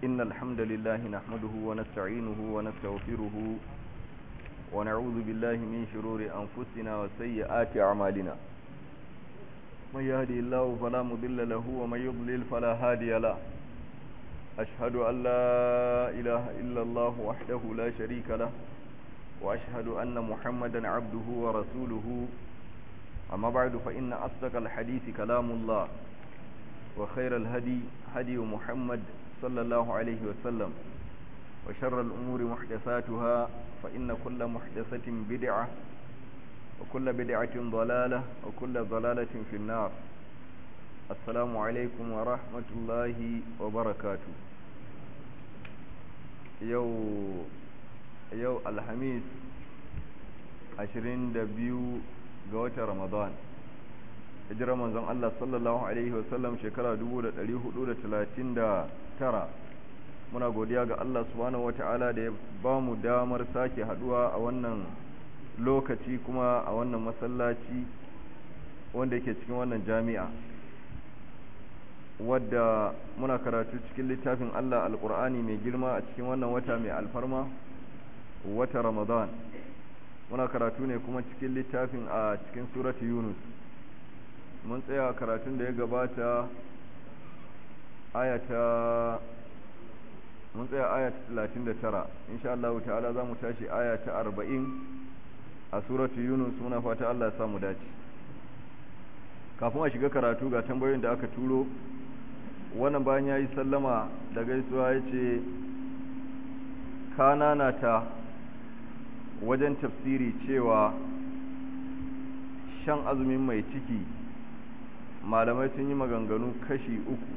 إن الحمد لله نحمده ونستعينه ونستغفره ونعوذ بالله من شرور أنفسنا وسيئات أعمالنا من يهدي الله فلا مضل له ومن يضلل فلا هادي له أشهد أن لا إله إلا الله وحده لا شريك له وأشهد أن محمدا عبده ورسوله أما بعد فإن أصدق الحديث كلام الله وخير الهدي هدي محمد صلى الله عليه وسلم وشر الأمور محدثاتها فإن كل محدثة بدعة وكل بدعة ضلالة وكل ضلالة في النار السلام عليكم ورحمة الله وبركاته يو يو الحميس عشرين دبيو قوة رمضان hijirar manzon Allah sallallahu Alaihi wasallam shekara 1439 muna godiya ga Allah subhanahu wata'ala da ya ba mu damar sake haduwa a wannan lokaci kuma a wannan masallaci wanda yake cikin wannan jami'a wadda muna karatu cikin littafin Allah alkur'ani mai girma a cikin wannan wata mai alfarma wata ramadan muna karatu ne kuma cikin littafin a cikin suratu yunus mun tsaya karatun da ya gabata ayata mun tsaya ayata 39 insha Allah ta'ala za mu tashi ayata 40 a suratu yunus muna fata Allah ya samu dace kafin a shiga karatu ga tambayoyin da aka turo wannan bayan ya yi sallama da gaisuwa ya ce kanana ta wajen tafsiri cewa shan azumin mai ciki malamai sun yi maganganu kashi uku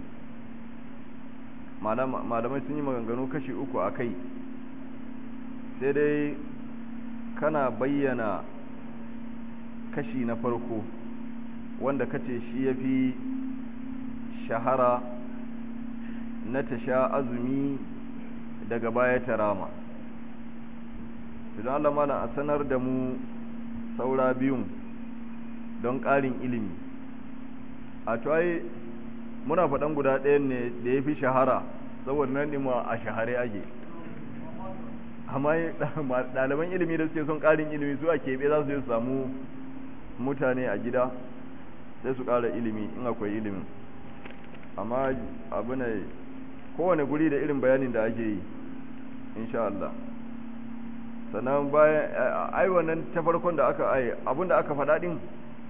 malamai sun yi maganganu kashi uku a kai sai dai kana bayyana kashi na farko wanda kace shi ya fi shahara na ta sha azumi daga baya ta rama idan Allah malam a sanar da mu saura biyun don ƙarin ilimi a tuwaye muna faɗan guda ɗayan ne da ya fi shahara saboda nan ne a shahare ake amma ɗaliban ilimi da suke son ƙarin ilimi su a keɓe za su yi samu mutane a gida sai su ƙara ilimi in akwai ilimin amma abu ne kowane guri da irin bayanin da ake yi insha Allah sannan bayan ai wannan ta farkon da aka ai abinda aka faɗa din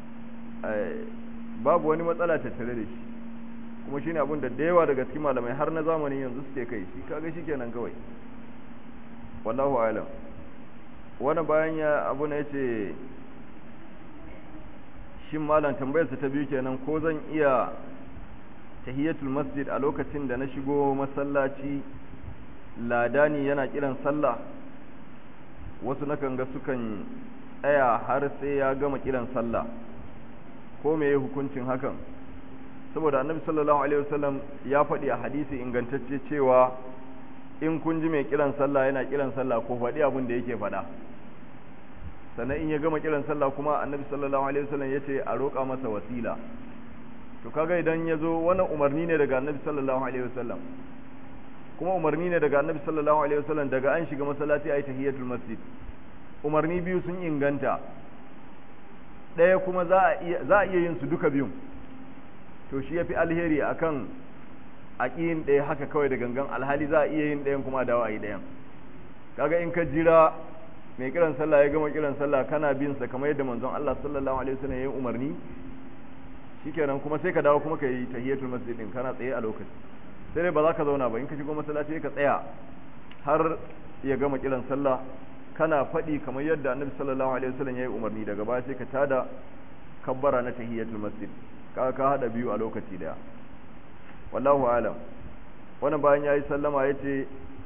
babu wani matsala tattare da shi kuma shine abin da yawa daga cikin malamai har na zamani yanzu suke kai shi kaga shikenan kawai wallahu a'lam wannan bayan ya abu ne yace shin malam tambayarsa ta biyu kenan ko zan iya tahiyatul masjid a lokacin da na shigo masallaci ladani yana kiran sallah wasu nakan ga sukan tsaya har sai ya gama kiran sallah ko me hukuncin hakan saboda annabi sallallahu alaihi wasallam ya faɗi a hadisi ingantacce cewa in kun ji mai kiran sallah yana kiran sallah ko faɗi abin da yake faɗa sannan in ya gama kiran sallah kuma annabi sallallahu alaihi wasallam ya ce a roƙa masa wasila to kaga idan ya zo wannan umarni ne daga annabi sallallahu alaihi wasallam kuma umarni ne daga annabi sallallahu alaihi wasallam daga an shiga masallaci ayi tahiyatul masjid umarni biyu sun inganta ɗaya kuma za a iya yin su duka biyun to shi yafi alheri akan aƙiyin ɗaya haka kawai da gangan alhali za a iya yin ɗayan kuma dawo a yi ɗayan kaga in ka jira mai kiran sallah ya gama kiran sallah kana bin sa kamar yadda manzon Allah sallallahu alaihi wasallam ya yi umarni shikenan kuma sai ka dawo kuma ka yi tahiyatul masjid din kana tsaye a lokaci sai dai ba za ka zauna ba in ka shigo masallaci ka tsaya har ya gama kiran sallah kana faɗi kamar yadda annabi sallallahu alaihi wasallam ya yi umarni daga baya sai ka tada kabbara na tahiyatul masjid ka ka hada biyu a lokaci daya wallahu alam wannan bayan yayi sallama yace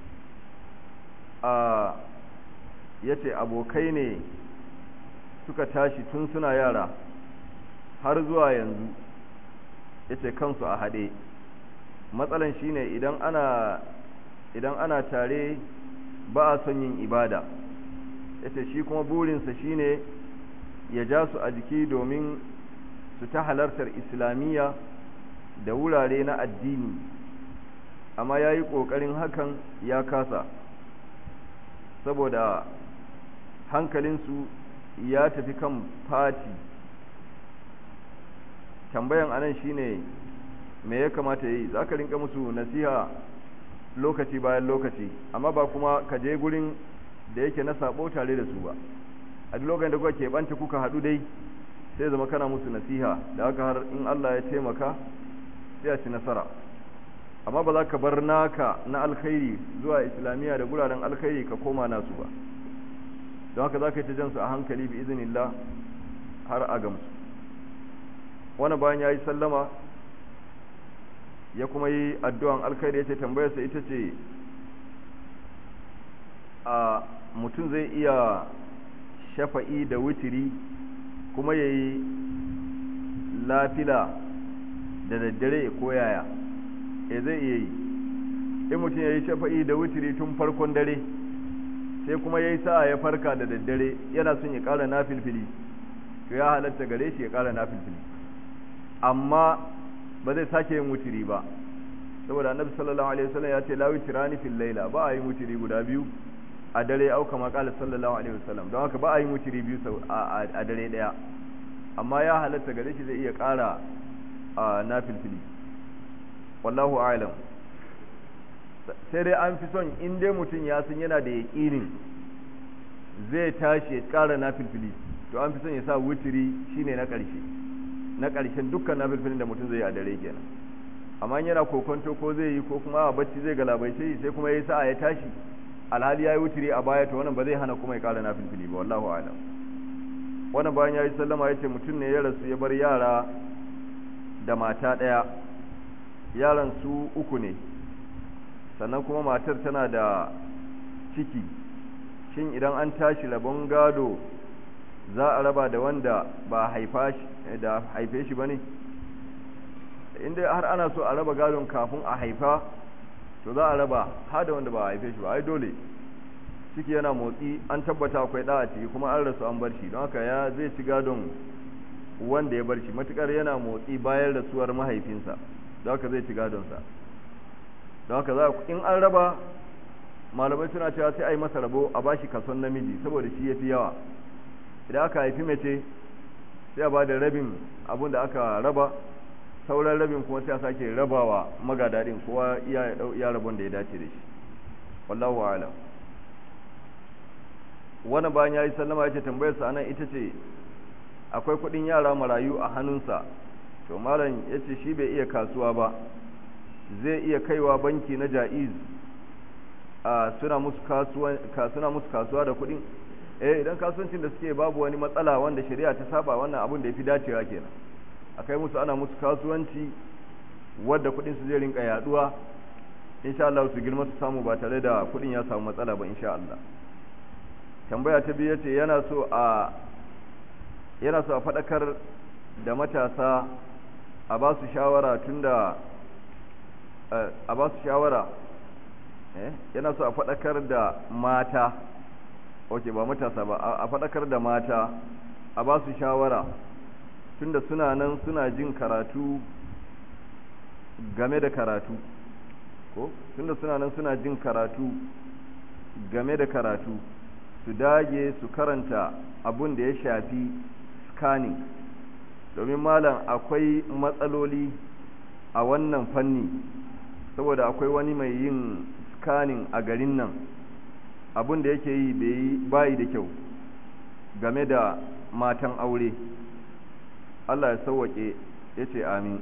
a yace abokai ne suka tashi tun suna yara har zuwa yanzu yace kansu a hade matsalan shine idan ana idan ana tare ba a son yin ibada yace shi kuma burinsa shine ya ja su a jiki domin su ta halartar islamiyya da wurare na addini amma ya yi ƙoƙarin hakan ya kasa saboda hankalinsu ya tafi kan fati tambayan anan shine me ya kamata yi za ka rinka musu nasiha lokaci bayan lokaci amma ba kuma ka je gurin da yake na sabo tare da su ba a duk lokacin da kuka keɓanta kuka haɗu dai sai zama kana musu nasiha da haka har in Allah ya taimaka sai a ci nasara amma ba za ka bar naka na alkhairi zuwa islamiyya da guraren alkhairi ka koma nasu ba don haka za ka yi ta jansu a hankali bi izinillah har a gamsu wani bayan ya yi sallama ya kuma yi addu'an alkhairi ya ce tambayarsa ita ce a mutum zai iya shafa'i da wutiri kuma ya yi lafila da daddare ko yaya e zai iya yi in mutum ya yi shafa'i da wutiri tun farkon dare sai kuma ya yi sa'a ya farka da daddare yana son ya ƙara na filfili to ya halatta gare shi ya ƙara na filfili amma ba zai sake yin wutiri ba saboda annabi sallallahu alaihi wasallam ya ce la witrani fil laila ba a yin wutiri guda biyu a dare au kama qala sallallahu alaihi wasallam don haka ba a yin wutiri biyu a dare daya amma ya halatta gare shi zai iya ƙara na filfili wallahu a'lam sai dai an fi son in dai mutum ya san yana da yaƙinin zai tashi ya ƙara na filfili to an fi son ya sa wutiri shine na ƙarshe na ƙarshen dukkan na filfilin da mutum zai yi a dare kenan amma yana kokonto ko zai yi ko kuma a bacci zai galabaice sai kuma ya yi sa'a ya tashi alhali ya yi wutiri a baya to wannan ba zai hana kuma ya ƙara na filfili ba wallahu a'lam wannan bayan ya yi sallama ya ce mutum ne ya rasu ya bar yara da mata ɗaya yaran su uku ne sannan kuma matar tana da ciki shin idan an tashi rabon gado za a raba da wanda ba haifa da haife shi ba ne inda har ana so a raba gadon kafin a haifa to za a raba har da wanda ba a haife shi ba ai dole ciki yana motsi an tabbata akwai da a ciki kuma an rasu an bar shi don haka ya zai ci gadon wanda ya bar shi matukar yana motsi bayan rasuwar mahaifinsa don haka zai ci gadonsa don haka za in an raba malamai suna cewa sai a yi masa rabo a bashi kason namiji saboda shi ya fi yawa idan aka haifi mace sai a ba da rabin abin da aka raba sauran rabin kuma sai a sake rabawa magadadin kowa ya rabon da ya dace da shi wallahu alam wani bayan ya yi sallama ya ce tambayarsa anan ita ce akwai kudin yara marayu a hannunsa to malam ya ce shi bai iya kasuwa ba zai iya kaiwa banki na ja'iz a suna musu kasuwa da kudin eh idan kasuwancin da suke babu wani matsala wanda shari'a ta saba wannan abin da ya fi dacewa kenan akai musu ana musu kasuwanci wadda kudin su zai rinka yaduwa insha Allah su girma su samu ba tare da kudin ya samu matsala ba insha Allah tambaya ta biyu yace yana so a yana so a fadakar da matasa a ba su shawara tunda a ba su shawara yana so a fadakar da mata ok ba matasa ba a fadakar da mata a ba su shawara tunda suna nan suna jin karatu game da karatu ko tunda suna nan suna jin karatu game da karatu su dage su karanta abun da ya shafi scanning domin malam akwai matsaloli a wannan fanni saboda akwai wani mai yin scanning a garin nan abun da yake yi bayi da kyau game da matan aure Allah ya sauwaƙe ya ce amin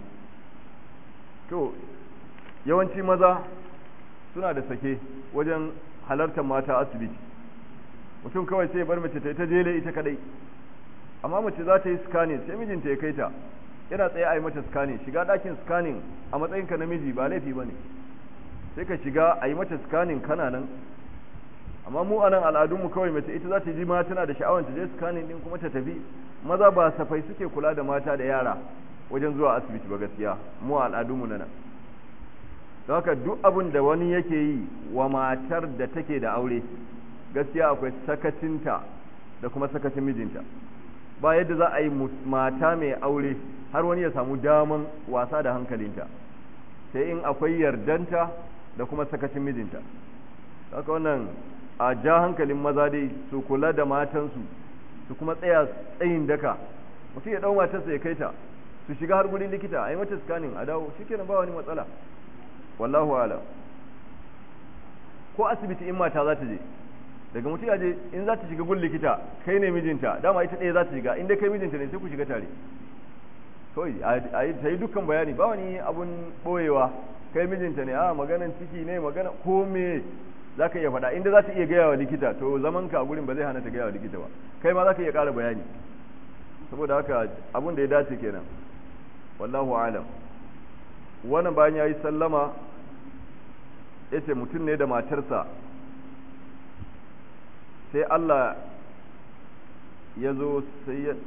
to yawanci maza suna da sake wajen halartar mata asibiti mutum kawai sai bar mace ta yi ta jele ita kadai amma mace za ta yi scanning sai mijinta ya kai ta yana tsaye a yi mata scanning shiga ɗakin scanning a matsayinka namiji ba laifi ba ne sai ka shiga a yi mata scanning kana nan amma mu anan al'adunmu kawai mace ita za ta ji ma tana da sha'awar ta je scanning din kuma ta tafi maza ba safai suke kula da mata da yara wajen zuwa asibiti ba gaskiya mu al'adunmu na nan don haka duk abin da wani yake yi wa matar da take da aure gaskiya akwai sakacinta da kuma sakacin mijinta ba yadda za a yi mata mai aure har wani ya samu daman wasa da hankalinta sai in akwai yardanta da kuma sakacin mijinta haka wannan a ja hankalin maza dai su kula da matansu su kuma tsaya tsayin daka mutum ya dau matarsa ya kai ta su shiga har gurin likita a yi mata scanning a dawo shikenan ba wani matsala wallahu alam ko asibiti in mata za ta je daga mutum ya je in za ta shiga gun likita kai ne mijinta dama ita ɗaya za ta shiga inda kai mijinta ne sai ku shiga tare kawai a yi ta yi dukkan bayani ba wani abun ɓoyewa kai mijinta ne a maganan ciki ne magana ko me za ka iya faɗa inda za ta iya gaya wa likita to zaman ka a gurin ba zai hana ta gaya wa likita ba kai ma za ka iya ƙara bayani saboda haka abun da ya dace kenan wallahu alam wannan bayan ya yi sallama ya ce mutum ne da matarsa sai Allah ya zo sai ya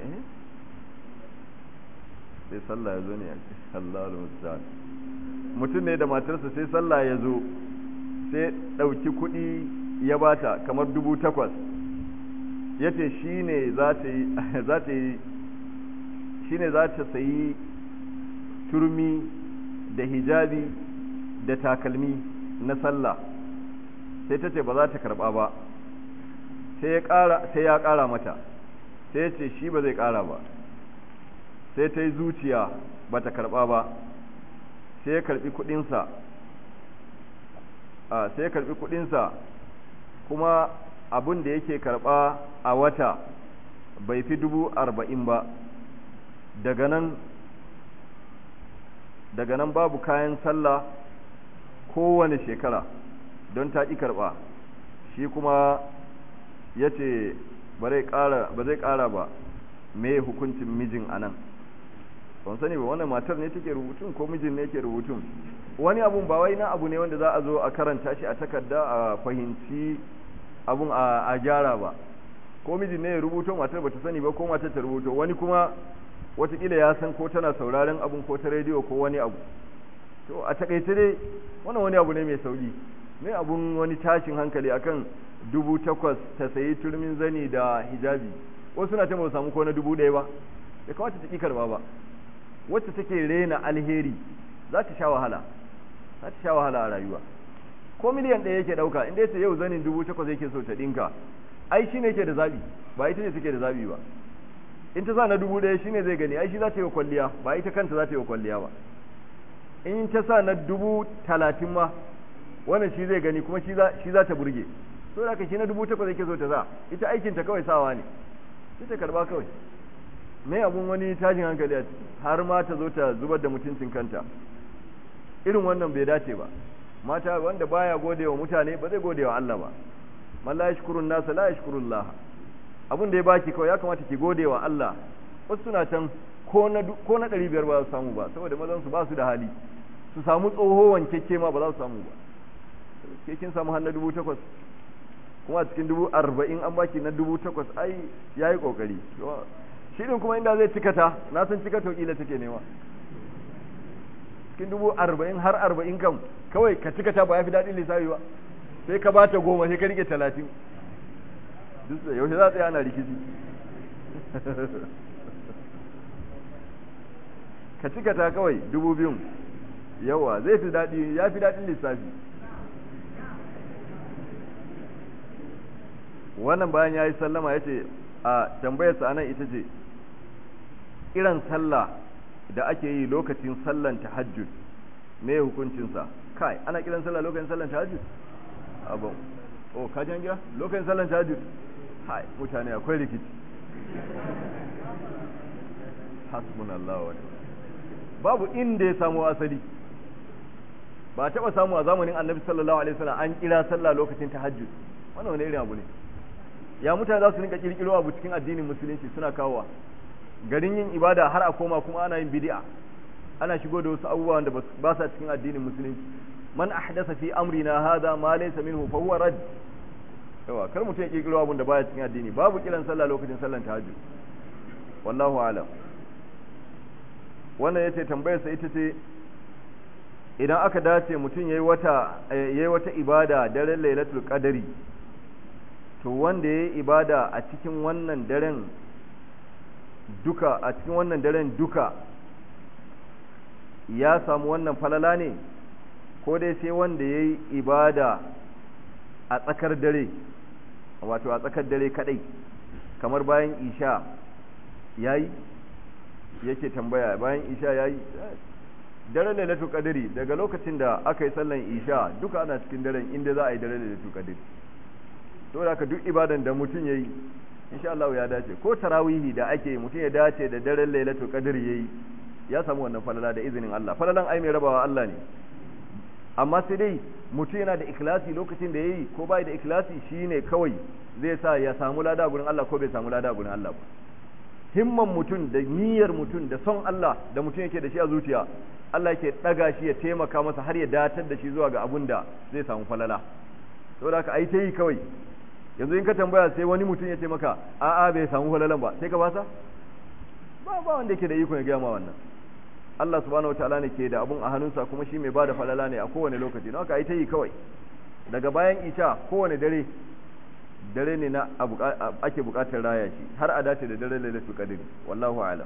sai sallah ya zo ne ya ce sallah mutum ne da matarsa sai sallah ya zo sai ɗauki kuɗi ya bata kamar dubu takwas ya ce shi ne za ta yi shi ne za ta sayi turmi da hijabi da takalmi na sallah sai ta ce ba za ta karɓa ba sai ya ƙara mata sai ya ce shi ba zai ƙara ba sai ta yi zuciya ba ta karɓa ba sai ya karɓi kuɗinsa sai ya karɓi kuɗinsa kuma abin da yake karɓa a wata bai fi dubu arba'in ba daga nan daga nan babu kayan sallah kowane shekara don ta ƙi karɓa shi kuma ya ce ba zai ƙara ba me hukuncin mijin a nan ban sani ba wannan matar ne take rubutun ko mijin ne ke rubutun wani abun ba wai na abu ne wanda za a zo a karanta shi a takarda a fahimci abun a gyara ba ko mijin ne ya rubuto matar ba ta sani ba ko matar ta rubuto wani kuma watakila ya san ko tana sauraren abun ko ta rediyo ko wani abu to a takaice dai wannan wani abu ne mai sauki me abun wani tashin hankali akan dubu takwas ta sayi turmin zani da hijabi wasu na ta ba samu ko na dubu ɗaya ba ya kawata ta ƙi karba ba wacce take rena alheri za ta sha wahala za ta sha wahala a rayuwa ko miliyan ɗaya yake ɗauka inda yace yau zanin dubu takwas yake so ta ɗinka ai shi ne yake da zaɓi ba ita ce take da zaɓi ba in ta sa na dubu ɗaya shi ne zai gani ai shi za ta yi wa kwalliya ba ita kanta za ta yi wa kwalliya ba in ta sa na dubu talatin ma wannan shi zai gani kuma shi za ta burge so da ka shi na dubu takwas yake so ta sa ita aikinta kawai sawa ne sai ta karba kawai mai abun wani tashin hankali a har ma ta zo ta zubar da mutuncin kanta irin wannan bai dace ba mata wanda baya gode wa mutane ba zai gode wa Allah ba man la yashkurun nasa la yashkurullah abun da ya baki kawai ya kamata ki gode wa Allah wasu suna can ko na ko na 500 ba su samu ba saboda mazan su ba su da hali su samu tsoho wankekke ma ba za su samu ba ke kin samu har na dubu takwas kuma a cikin dubu arba'in an baki na dubu takwas ai ya yi ƙoƙari shi din kuma inda zai cikata na san cikata kila take nema cikin dubu arba'in har arba'in kam kawai ka cikata ba ya fi daɗin lissafi ba sai ka bata goma sai ka rike talatin duk da yaushe za a tsaya ana rikici ka cikata kawai dubu biyun yawa zai fi daɗi ya fi daɗin lissafi wannan bayan ya yi sallama ya ce a tambayarsa anan ita ce kiran sallah da ake yi lokacin sallan tahajjud me hukuncinsa kai ana kiran sallah lokacin sallan tahajjud abu oh ka jan gida lokacin sallan tahajjud hai mutane akwai rikici hasbunallahu wa babu inda ya samu asali ba taba samu a zamanin annabi sallallahu alaihi wasallam an kira sallah lokacin tahajjud wannan wani irin abu ne ya mutane za su rinka kirkiro abu cikin addinin musulunci suna kawowa garin yin ibada har a koma kuma ana yin bid'a ana shigo da wasu abubuwa da ba sa cikin addinin musulunci man ahdasa fi amrina hadha ma laysa minhu fa huwa rad yawa kar mutum ya kirkiro abun da baya cikin addini babu kiran sallah lokacin sallan tahajjud wallahu alam wannan yace tambayar sa ita ce idan aka dace mutum yayi wata yayi wata ibada daren lailatul qadari to wanda ya yi ibada a cikin wannan daren duka a cikin wannan daren duka ya samu wannan falala ne ko dai sai wanda ya yi ibada a tsakar dare wato a tsakar dare kadai kamar bayan isha ya yi yake tambaya bayan isha ya yi daren lailatul qadri daga lokacin da aka yi sallan isha duka ana cikin daren inda za a yi daren lailatul qadri to da haka duk ibadan da mutum yayi insha Allah ya dace ko tarawihi da ake mutum ya dace da daren lailatul qadri yayi ya samu wannan falala da izinin Allah falalan ai mai rabawa Allah ne amma sai dai mutum yana da ikhlasi lokacin da yayi ko bai da ikhlasi shine kawai zai sa ya samu lada gurin Allah ko bai samu lada gurin Allah ba himman mutum da niyyar mutum da son Allah da mutum yake da shi a zuciya Allah yake daga shi ya taimaka masa har ya datar da shi zuwa ga abun da zai samu falala saboda haka ai ta yi kawai yanzu in ka tambaya sai wani mutum ya ce maka a'a bai samu falalan ba sai ka fasa ba ba wanda yake da iko ya gaya ma wannan Allah subhanahu wataala ne ke da abun a hannunsa kuma shi mai bada falala ne a kowane lokaci don haka ai ta yi kawai daga bayan isha kowane dare dare ne na ake bukatar raya shi har a dace da dare lailatul qadr wallahu a'lam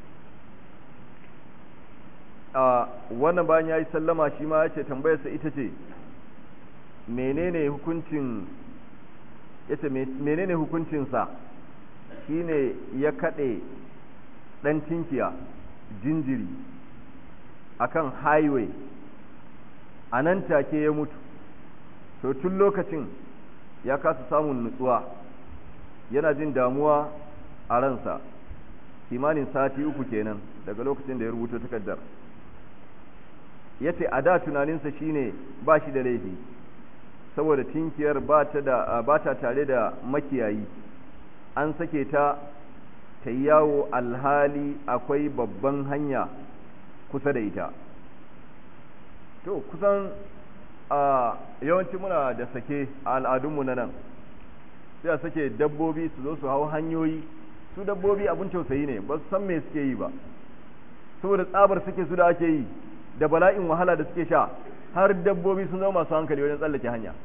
a wannan bayan yayi sallama shi ma yace tambayar sa ita ce menene hukuncin yace menene hukuncin sa shine ya kade dan tinkiya jinjiri akan highway a nan take ya mutu to tun lokacin ya kasa samun nutsuwa yana jin damuwa a ransa kimanin sati uku kenan daga lokacin da ya rubuta takardar ya ce a da tunaninsa shine ba shi da laifi saboda tinkiyar ba ta tare da makiyayi an sake ta ta yawo alhali akwai babban hanya kusa da ita to kusan a yawanci muna da sake a al'adunmu na nan sai a sake dabbobi su zo su hau hanyoyi su dabbobi abin tausayi ne ba su san me suke yi ba saboda tsabar suke su da ake yi da bala'in wahala da suke sha har dabbobi sun zama masu hankali wajen tsallake hanya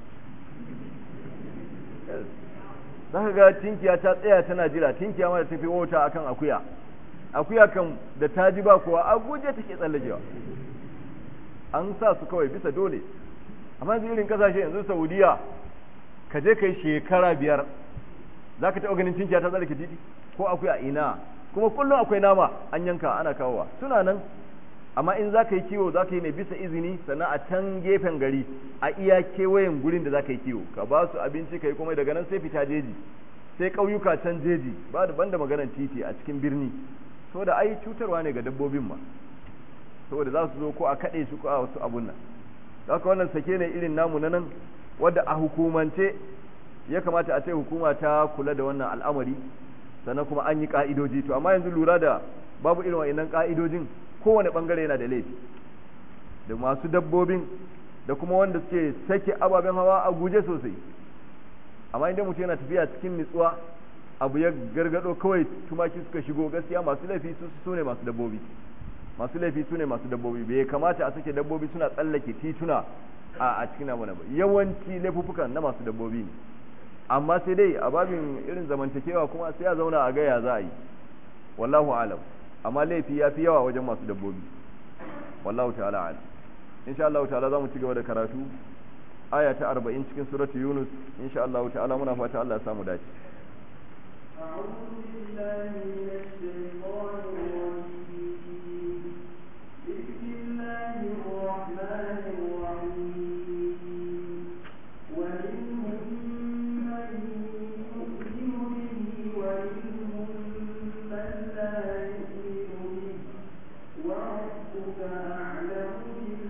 za ka ga tinkiya ta tsaya tana jira tinkiya ma da tafi wauta akan akuya akuya kan da ta ji ba kowa a guje take tsallakewa an sa su kawai bisa dole amma yanzu irin kasashe yanzu saudiya ka je kai shekara biyar za ka taɓa ganin tinkiya ta tsallake titi ko akuya ina kuma kullum akwai nama an yanka ana kawowa suna nan amma in za ka yi kiwo za ka yi ne bisa izini sannan a can gefen gari a iya kewayen gurin da za ka yi kiwo ka ba su abinci ka yi komai daga nan sai fita jeji sai ƙauyuka can jeji ba da banda maganar titi a cikin birni saboda ai cutarwa ne ga dabbobin ma saboda za su zo ko a kaɗe su ko a wasu abun nan haka wannan sake ne irin namu na nan wadda a hukumance ya kamata a ce hukuma ta kula da wannan al'amari sannan kuma an yi ka'idoji to amma yanzu lura da babu irin wa'annan ka'idojin kowane bangare yana da laifi da masu dabbobin da kuma wanda suke sake ababen hawa a guje sosai amma inda mutum yana tafiya cikin nutsuwa abu ya gargado kawai tumaki suka shigo gaskiya masu laifi su su ne masu dabbobi masu laifi su ne masu dabbobi bai kamata a sake dabbobi suna tsallake tituna a a cikin amana ba yawanci laifuffukan na masu dabbobi ne amma sai dai a babin irin zamantakewa kuma sai a zauna a gaya za a yi wallahu alam amma laifi ya fi yawa wajen masu dabbobi wallahu ta'ala alam insha Allah ta'ala za mu ci gaba da karatu aya ta 40 cikin suratu yunus insha Allah ta'ala muna fata Allah ya samu dace أعوذ بالله من الشيطان الرجيم بسم الله الرحمن الرحيم ومنهم من يؤمن به ومنهم من لا يؤمن به وربك أعلم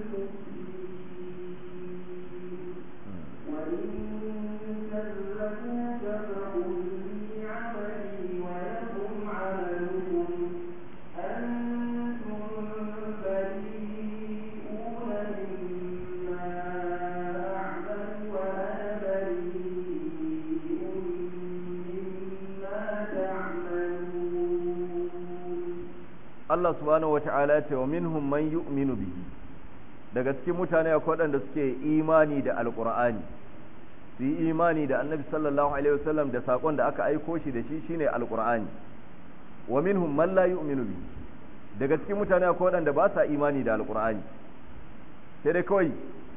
بالمفسدين وإن كذبوك فقل لي عملي ولكم عملكم أنتم بريئون مما أعمل وأنا بريء مما تعملون Allah subhanahu wata'ala ya ce wa minhum man yu'minu bihi daga cikin mutane akwai waɗanda suke imani da alqur'ani su yi imani da annabi sallallahu alaihi wasallam da sakon da aka aiko shi da shi shine alqur'ani wa minhum man la yu'minu bihi daga cikin mutane akwai waɗanda ba sa imani da alqur'ani sai dai kawai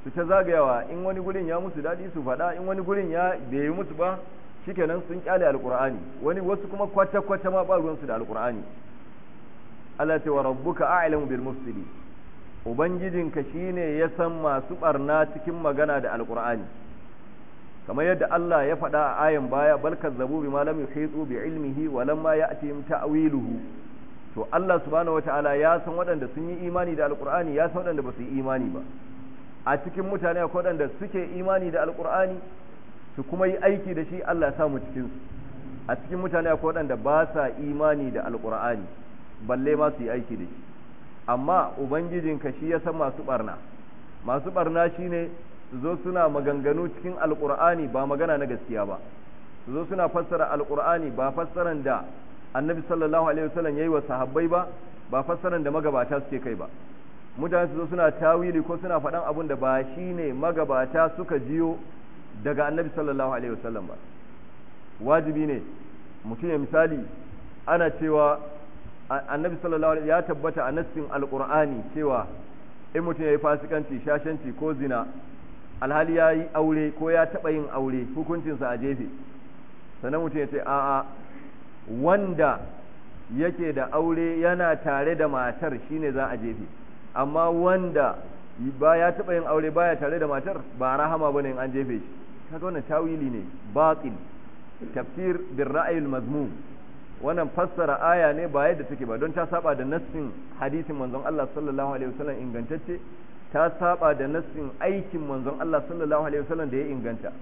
su ta zagayawa in wani gurin ya musu daɗi su faɗa in wani gurin ya bai yi musu ba shikenan sun kyale alqur'ani wani wasu kuma kwata kwata ma ba ruwansu da alqur'ani Allah ce wa rabbuka a'lamu bil mufsidin ubangijinka shine ya san masu barna cikin magana da alqur'ani kamar yadda Allah ya faɗa a ayan baya bal kazzabu bima lam yuhitu bi ilmihi wa lamma ya'tihim ta'wiluhu to Allah subhanahu wataala ya san waɗanda sun yi imani da alqur'ani ya san waɗanda ba su yi imani ba a cikin mutane akwai waɗanda suke imani da alqur'ani su kuma yi aiki da shi Allah ya samu cikin su a cikin mutane akwai waɗanda ba sa imani da alqur'ani balle ma su yi aiki da shi amma ubangijinka shi ya san masu barna masu barna shine su zo suna maganganu cikin alkur'ani ba magana na gaskiya ba su zo suna fassara alkur'ani ba fassaran da annabi sallallahu alaihi wasallam yayi wa sahabbai ba ba fassaran da magabata suke kai ba mutane su zo suna tawili ko suna faɗan abun da ba shine magabata suka jiyo daga annabi sallallahu alaihi wasallam ba wajibi ne mutum ya misali ana cewa annabi sallallahu alaihi ya tabbata a nassin alqur'ani cewa in mutum ya yi fasikanci shashanci ko zina alhali ya yi aure ko ya taɓa yin aure hukuncinsa a jefe sannan mutum ya ce a'a wanda yake da aure yana tare da matar shine za a jefe amma wanda ba ya taɓa yin aure baya tare da matar ba rahama bane in an jefe shi kaga wannan tawili ne batil tafsir bin ra'ayil mazmum wannan fassara aya ne ba yadda take ba don ta saba da nassin hadisin manzon Allah sallallahu alaihi wasallam ingantacce ta saba da nassin aikin manzon Allah sallallahu alaihi wasallam da ya inganta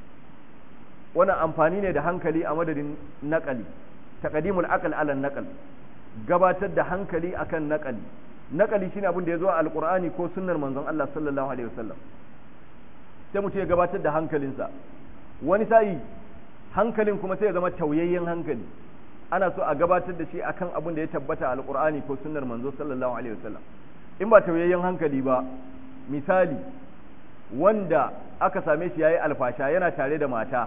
wannan amfani ne da hankali a madadin naqali taqdimul aql ala naqal gabatar da hankali akan naqali naqali shine abin da ya zo a alqur'ani ko sunnar manzon Allah sallallahu alaihi wasallam sai mutum ya gabatar da hankalinsa wani sa'i hankalin kuma sai ya zama tauyayyen hankali ana so a gabatar da shi akan abin da ya tabbata a alqur'ani ko sunnar manzo sallallahu alaihi wasallam in ba tauyayyen hankali ba misali wanda aka same shi yayi alfasha yana tare da mata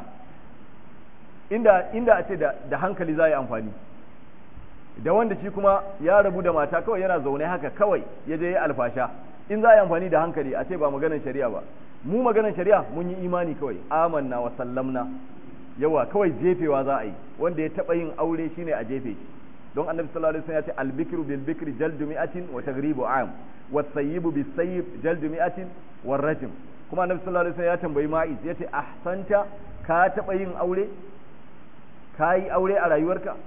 inda inda a ce da, da hankali za yi amfani da wanda shi kuma ya rabu da mata kawai yana zaune haka kawai ya je yi alfasha in za a yi amfani da hankali a ce ba maganar shari'a ba mu maganar shari'a mun yi imani kawai amanna wa sallamna yawa kawai jefewa za a yi wanda ya taba yin aure shine a jefe shi don annabi sallallahu alaihi wasallam ya ce albikru bil bikri jaldu mi'atin wa taghribu am wa sayyibu bis sayyib jaldu mi'atin wa rajm kuma annabi sallallahu alaihi wasallam ya tambayi ma'iz yace ahsanta ka taba yin aure ka yi aure a rayuwarka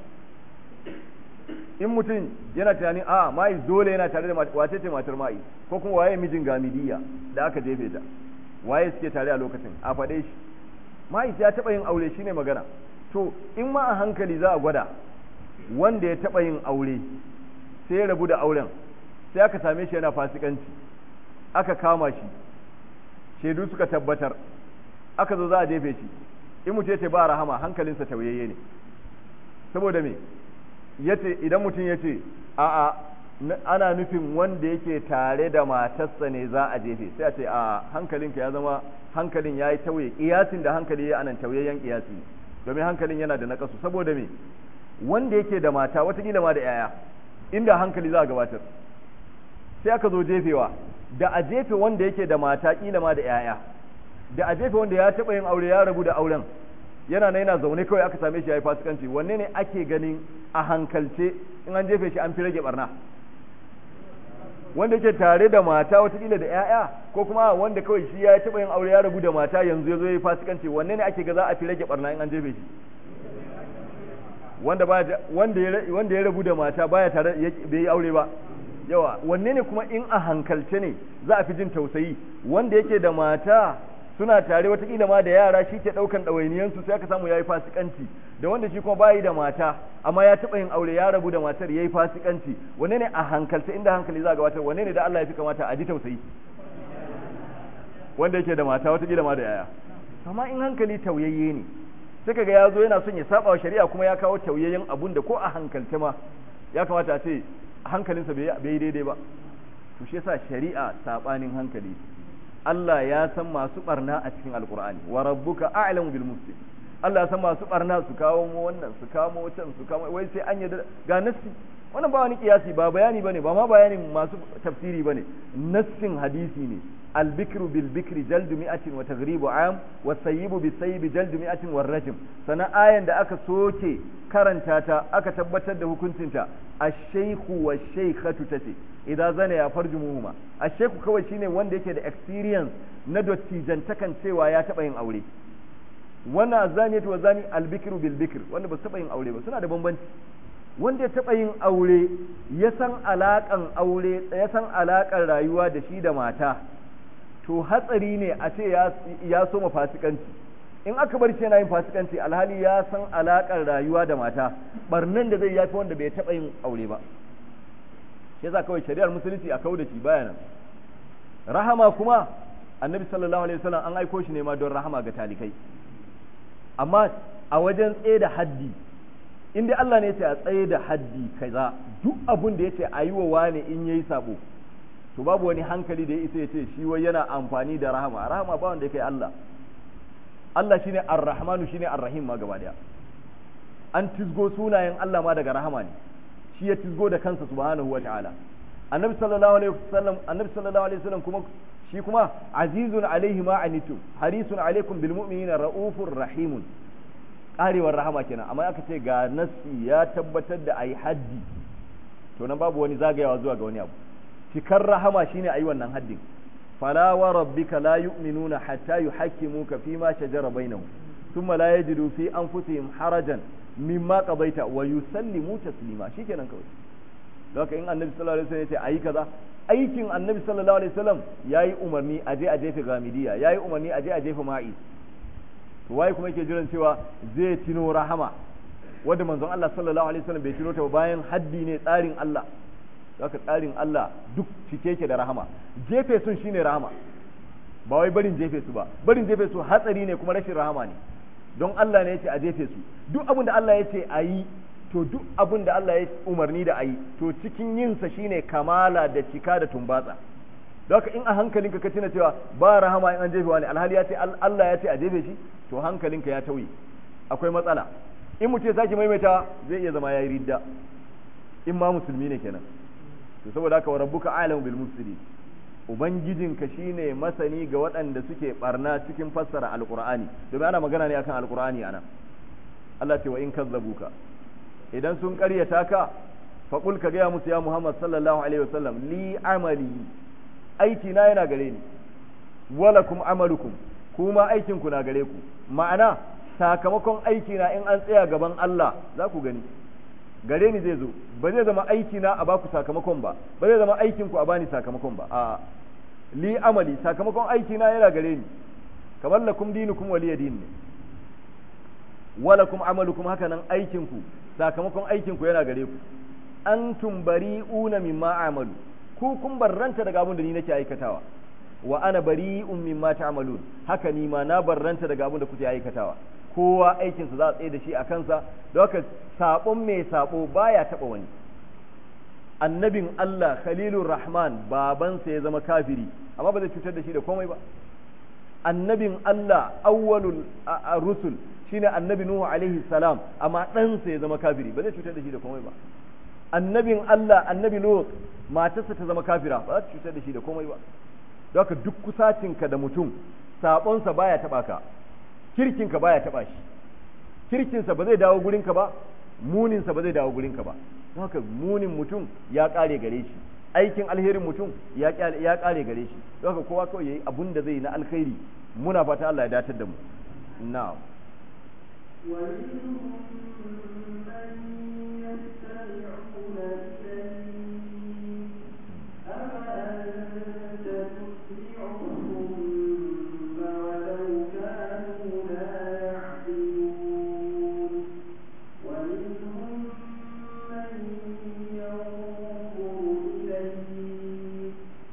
in mutum yana tunanin a ma'iz dole yana tare da wace ce matar ma'iz ko kuma waye mijin gamidiya da aka jefe ta waye suke tare a lokacin a faɗe shi ma'iz ya taba yin aure shine magana to in ma a hankali za a gwada wanda ya taɓa yin aure sai ya rabu da auren sai aka same shi yana fasikanci aka kama shi shaidu suka tabbatar aka zo za a jefe shi in mutum ya ce ba rahama hankalinsa tauyayye ne saboda me yace idan mutum ya ce a'a ana nufin wanda yake tare da matarsa ne za a jefe sai a ce a hankalinka ya zama hankalin ya yi tauye kiyasin da hankali ya anan tauyayyen kiyasi domin hankalin yana da nakasu saboda me wanda yake da mata watakila ma da yaya inda hankali za a gabatar sai aka zo jefewa da a jefe wanda yake da mata kila ma da yaya da a jefe wanda ya taɓa yin aure ya rabu da auren yana na yana zaune kawai aka same shi ya yi fasikanci wanne ne ake ganin a hankalce in an jefe shi an fi rage barna wanda yake tare da mata watakila da yaya ko kuma wanda kawai shi ya taɓa yin aure ya rabu da mata yanzu ya zo ya yi fasikanci wanne ne ake ga za a fi rage barna in an jefe shi wanda baya wanda ya wanda ya rabu da mata baya tare bai yi aure ba yawa wanne ne kuma in a hankalce ne za a fi jin tausayi wanda yake da mata suna tare watakila ma da yara shi ke ɗaukan ɗawainiyansu sai aka samu ya yi fasikanci da wanda shi kuma bayi da mata amma ya taɓa yin aure ya rabu da matar ya yi fasikanci wanne ne a hankalce inda hankali za a gabatar wanne ne da Allah ya fi kamata a ji tausayi wanda yake da mata watakila ma da yaya amma in hankali tauyayye ne sai kaga ya zo yana son ya saba wa shari'a kuma ya kawo tauyayyen abun da ko a hankalce ma ya kamata a ce hankalinsa bai yi daidai ba to shi yasa shari'a sabanin hankali Allah ya san masu barna a cikin alkur'ani wa rabbuka a'lamu bil mufsid Allah ya san masu barna su kawo mu wannan su kawo mu wancan su kawo wai sai an yadda ga nassi wannan ba wani kiyasi ba bayani bane ba ma bayanin masu tafsiri bane nassin hadisi ne albikru bil bikri jaldu mi'atin wa taghribu am wa sayyibu bis sayyib jaldu mi'atin wa rajm sana ayan da aka soke karanta ta aka tabbatar da hukuncinta ash-shaykhu wa shaykhatu tace idza zana ya farjumuhuma ash-shaykhu kawai shine wanda yake da experience na dottijantakan cewa ya taba yin aure wannan zaniyatu wa zani albikru bil bikr wanda ba su taba yin aure ba suna da bambanci wanda ya taɓa yin aure ya san alaƙan aure ya san alaƙar rayuwa da shi da mata to hatsari ne a ce ya soma fasikanci in aka bar shi yana yin fasikanci alhali ya san alaƙar rayuwa da mata barnan da zai yafi wanda bai taɓa yin aure ba shi yasa kawai shari'ar musulunci a kau da shi baya nan rahama kuma annabi sallallahu alaihi wasallam an aiko shi ne ma don rahama ga talikai amma a wajen tsaye da haddi in dai Allah ne ya ce a tsaye da haddi kaza duk abun da ya ce a yi wa wane in yayi sabo to babu wani hankali da ya isa ya ce shi wai yana amfani da rahama rahama ba wanda ya kai Allah Allah shine ar-rahmanu shine ar-rahim ma gaba daya an tizgo sunayen Allah ma daga rahama ne shi ya tizgo da kansa subhanahu wa ta'ala annabi sallallahu alaihi wasallam annabi sallallahu alaihi wasallam kuma shi kuma azizun alaihi ma anitum harisun alaikum bil mu'minina raufur rahimun karewar rahama kenan amma aka ce ga nassi ya tabbatar da ayi haddi to nan babu wani zagayawa zuwa ga wani abu cikar rahama shine ayi wannan haddin fala wa rabbika la yu'minuna hatta yuhakkimuka fima shajara bainahum thumma la yajidu fi anfusihim harajan mimma qadaita wa yusallimu taslima shikenan kawai haka in annabi sallallahu alaihi wasallam ya ce ayi kaza aikin annabi sallallahu alaihi wasallam yayi umarni aje a jefe gamidiya yayi umarni aje a jefe ma'is to waye kuma yake jiran cewa zai tino rahama wanda manzon Allah sallallahu alaihi wasallam bai tino ta bayan haddi ne tsarin Allah haka tsarin Allah duk cike yake da rahama jefe sun shine rahama ba wai barin jefe su ba barin jefe su hatsari ne kuma rashin rahama ne don Allah ne yace a jefe su duk abin da Allah yace a yi to duk abin da Allah ya umarni da a yi to cikin yinsa shine kamala da cika da tumbatsa haka in a hankalinka ka tuna cewa ba rahama in an jefe wani alhali ya ce Allah ya ce a jefe shi to hankalinka ya tauye akwai matsala in mutum ya sake maimaita zai iya zama ya yi ridda in ma musulmi ne kenan to saboda haka wa rabbuka alamu bil mufsidi ubangijinka shine masani ga waɗanda suke barna cikin fassara alqur'ani domin ana magana ne akan alqur'ani ana Allah ce wa in kazzabuka idan sun ƙaryata ka faƙul ka gaya musu ya Muhammad sallallahu alaihi wasallam li amali aiki na yana gare ni walakum amalukum kuma aikin ku na gare ku ma'ana sakamakon aiki na in an tsaya gaban Allah za ku gani gare ni zai zo ba zai zama aiki na a baku sakamakon ba ba zai zama aikin ku a bani sakamakon ba a li amali sakamakon aiki na yana gare ni kamar lakum dinukum waliya din ne walakum amalukum haka nan aikin ku sakamakon aikin ku yana gare ku antum bari'una mimma a'malu ku kun barranta daga abin da ni nake aikatawa wa ana bari'un mimma ta'malun haka ni ma na barranta daga abin da kuke aikatawa kowa aikin sa za a tsaye da shi a kansa don haka sabon mai sabo baya taba wani annabin Allah Khalilur Rahman babansa ya zama kafiri amma ba zai cutar da shi da komai ba annabin Allah awwalul rusul shine annabi Nuhu alaihi salam amma ɗansa ya zama kafiri ba zai cutar da shi da komai ba annabin Allah annabi Lut matarsa ta zama kafira ba za ta cutar da shi da komai ba don haka duk kusacinka da mutum sabonsa baya taba ka kirkinka baya taba shi kirkinsa ba zai dawo gurinka ba muninsa ba zai dawo gurinka ba don haka munin mutum ya kare gare shi aikin alherin mutum ya kare gare shi don haka kowa kawai yayi abun da zai yi na alkhairi muna fata Allah ya datar da mu na'am ومنهم من يستمعون إليك أفأنت تسمع الصم ولو كانوا لا يعقلون ومنهم من ينظر إليك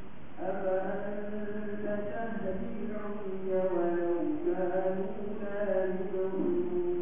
أفأنت تهدي العمي ولو كانوا لا يبصرون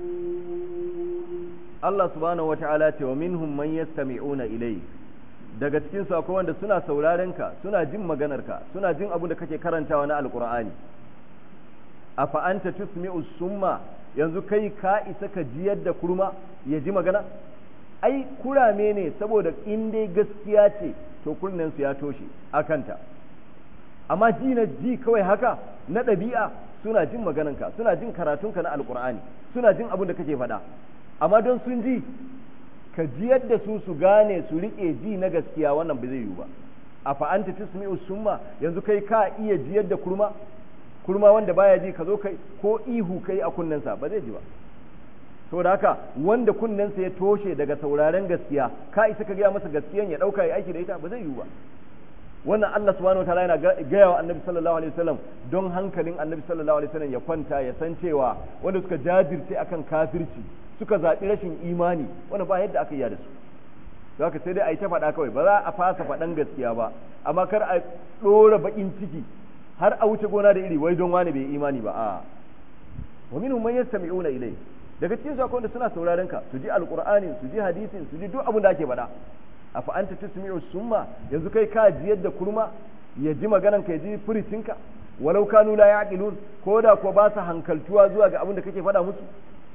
Allah subhanahu wata'ala ce wa minhum man yastami'una ilayk daga cikin su akwai wanda suna sauraren ka suna jin maganar ka suna jin abin da kake karantawa na alqur'ani afa anta tusmi'u summa yanzu kai ka isa ka jiyar da kurma ya ji magana ai kurame ne saboda in dai gaskiya ce to kunnen su ya toshe akanta amma ji na ji kawai haka na ɗabi'a suna jin maganarka suna jin karatunka na alkur'ani suna jin abin da kake faɗa amma don sun ji ka ji yadda su su gane su riƙe ji na gaskiya wannan ba zai yiwu ba a fa'anta tusmi'u summa yanzu kai ka iya ji yadda kurma kurma wanda baya ji ka zo kai ko ihu kai a kunnensa ba zai ji ba saboda haka wanda kunnensa ya toshe daga sauraren gaskiya ka isa ka gaya masa gaskiyan ya ɗauka ya aiki da ita ba zai yiwu ba wannan Allah subhanahu wataala yana gaya wa annabi sallallahu alaihi wasallam don hankalin annabi sallallahu alaihi wasallam ya kwanta ya san cewa wanda suka jajirce akan kafirci suka zaɓi rashin imani wanda ba yadda aka yi da su don haka sai dai a yi ta faɗa kawai ba za a fasa faɗan gaskiya ba amma kar a ɗora baƙin ciki har a wuce gona da iri wai don wani bai imani ba a wa minhum man yastami'una ilai daga cikin su akwai wanda suna sauraron ka su ji alqur'ani su ji hadisin su ji duk abin da ake faɗa afa anta tusmi'u summa yanzu kai ka ji yadda kurma ya ji maganan ka ya ji furicinka walau kanu la ya'qilun ko da ko ba su hankaltuwa zuwa ga abin da kake faɗa musu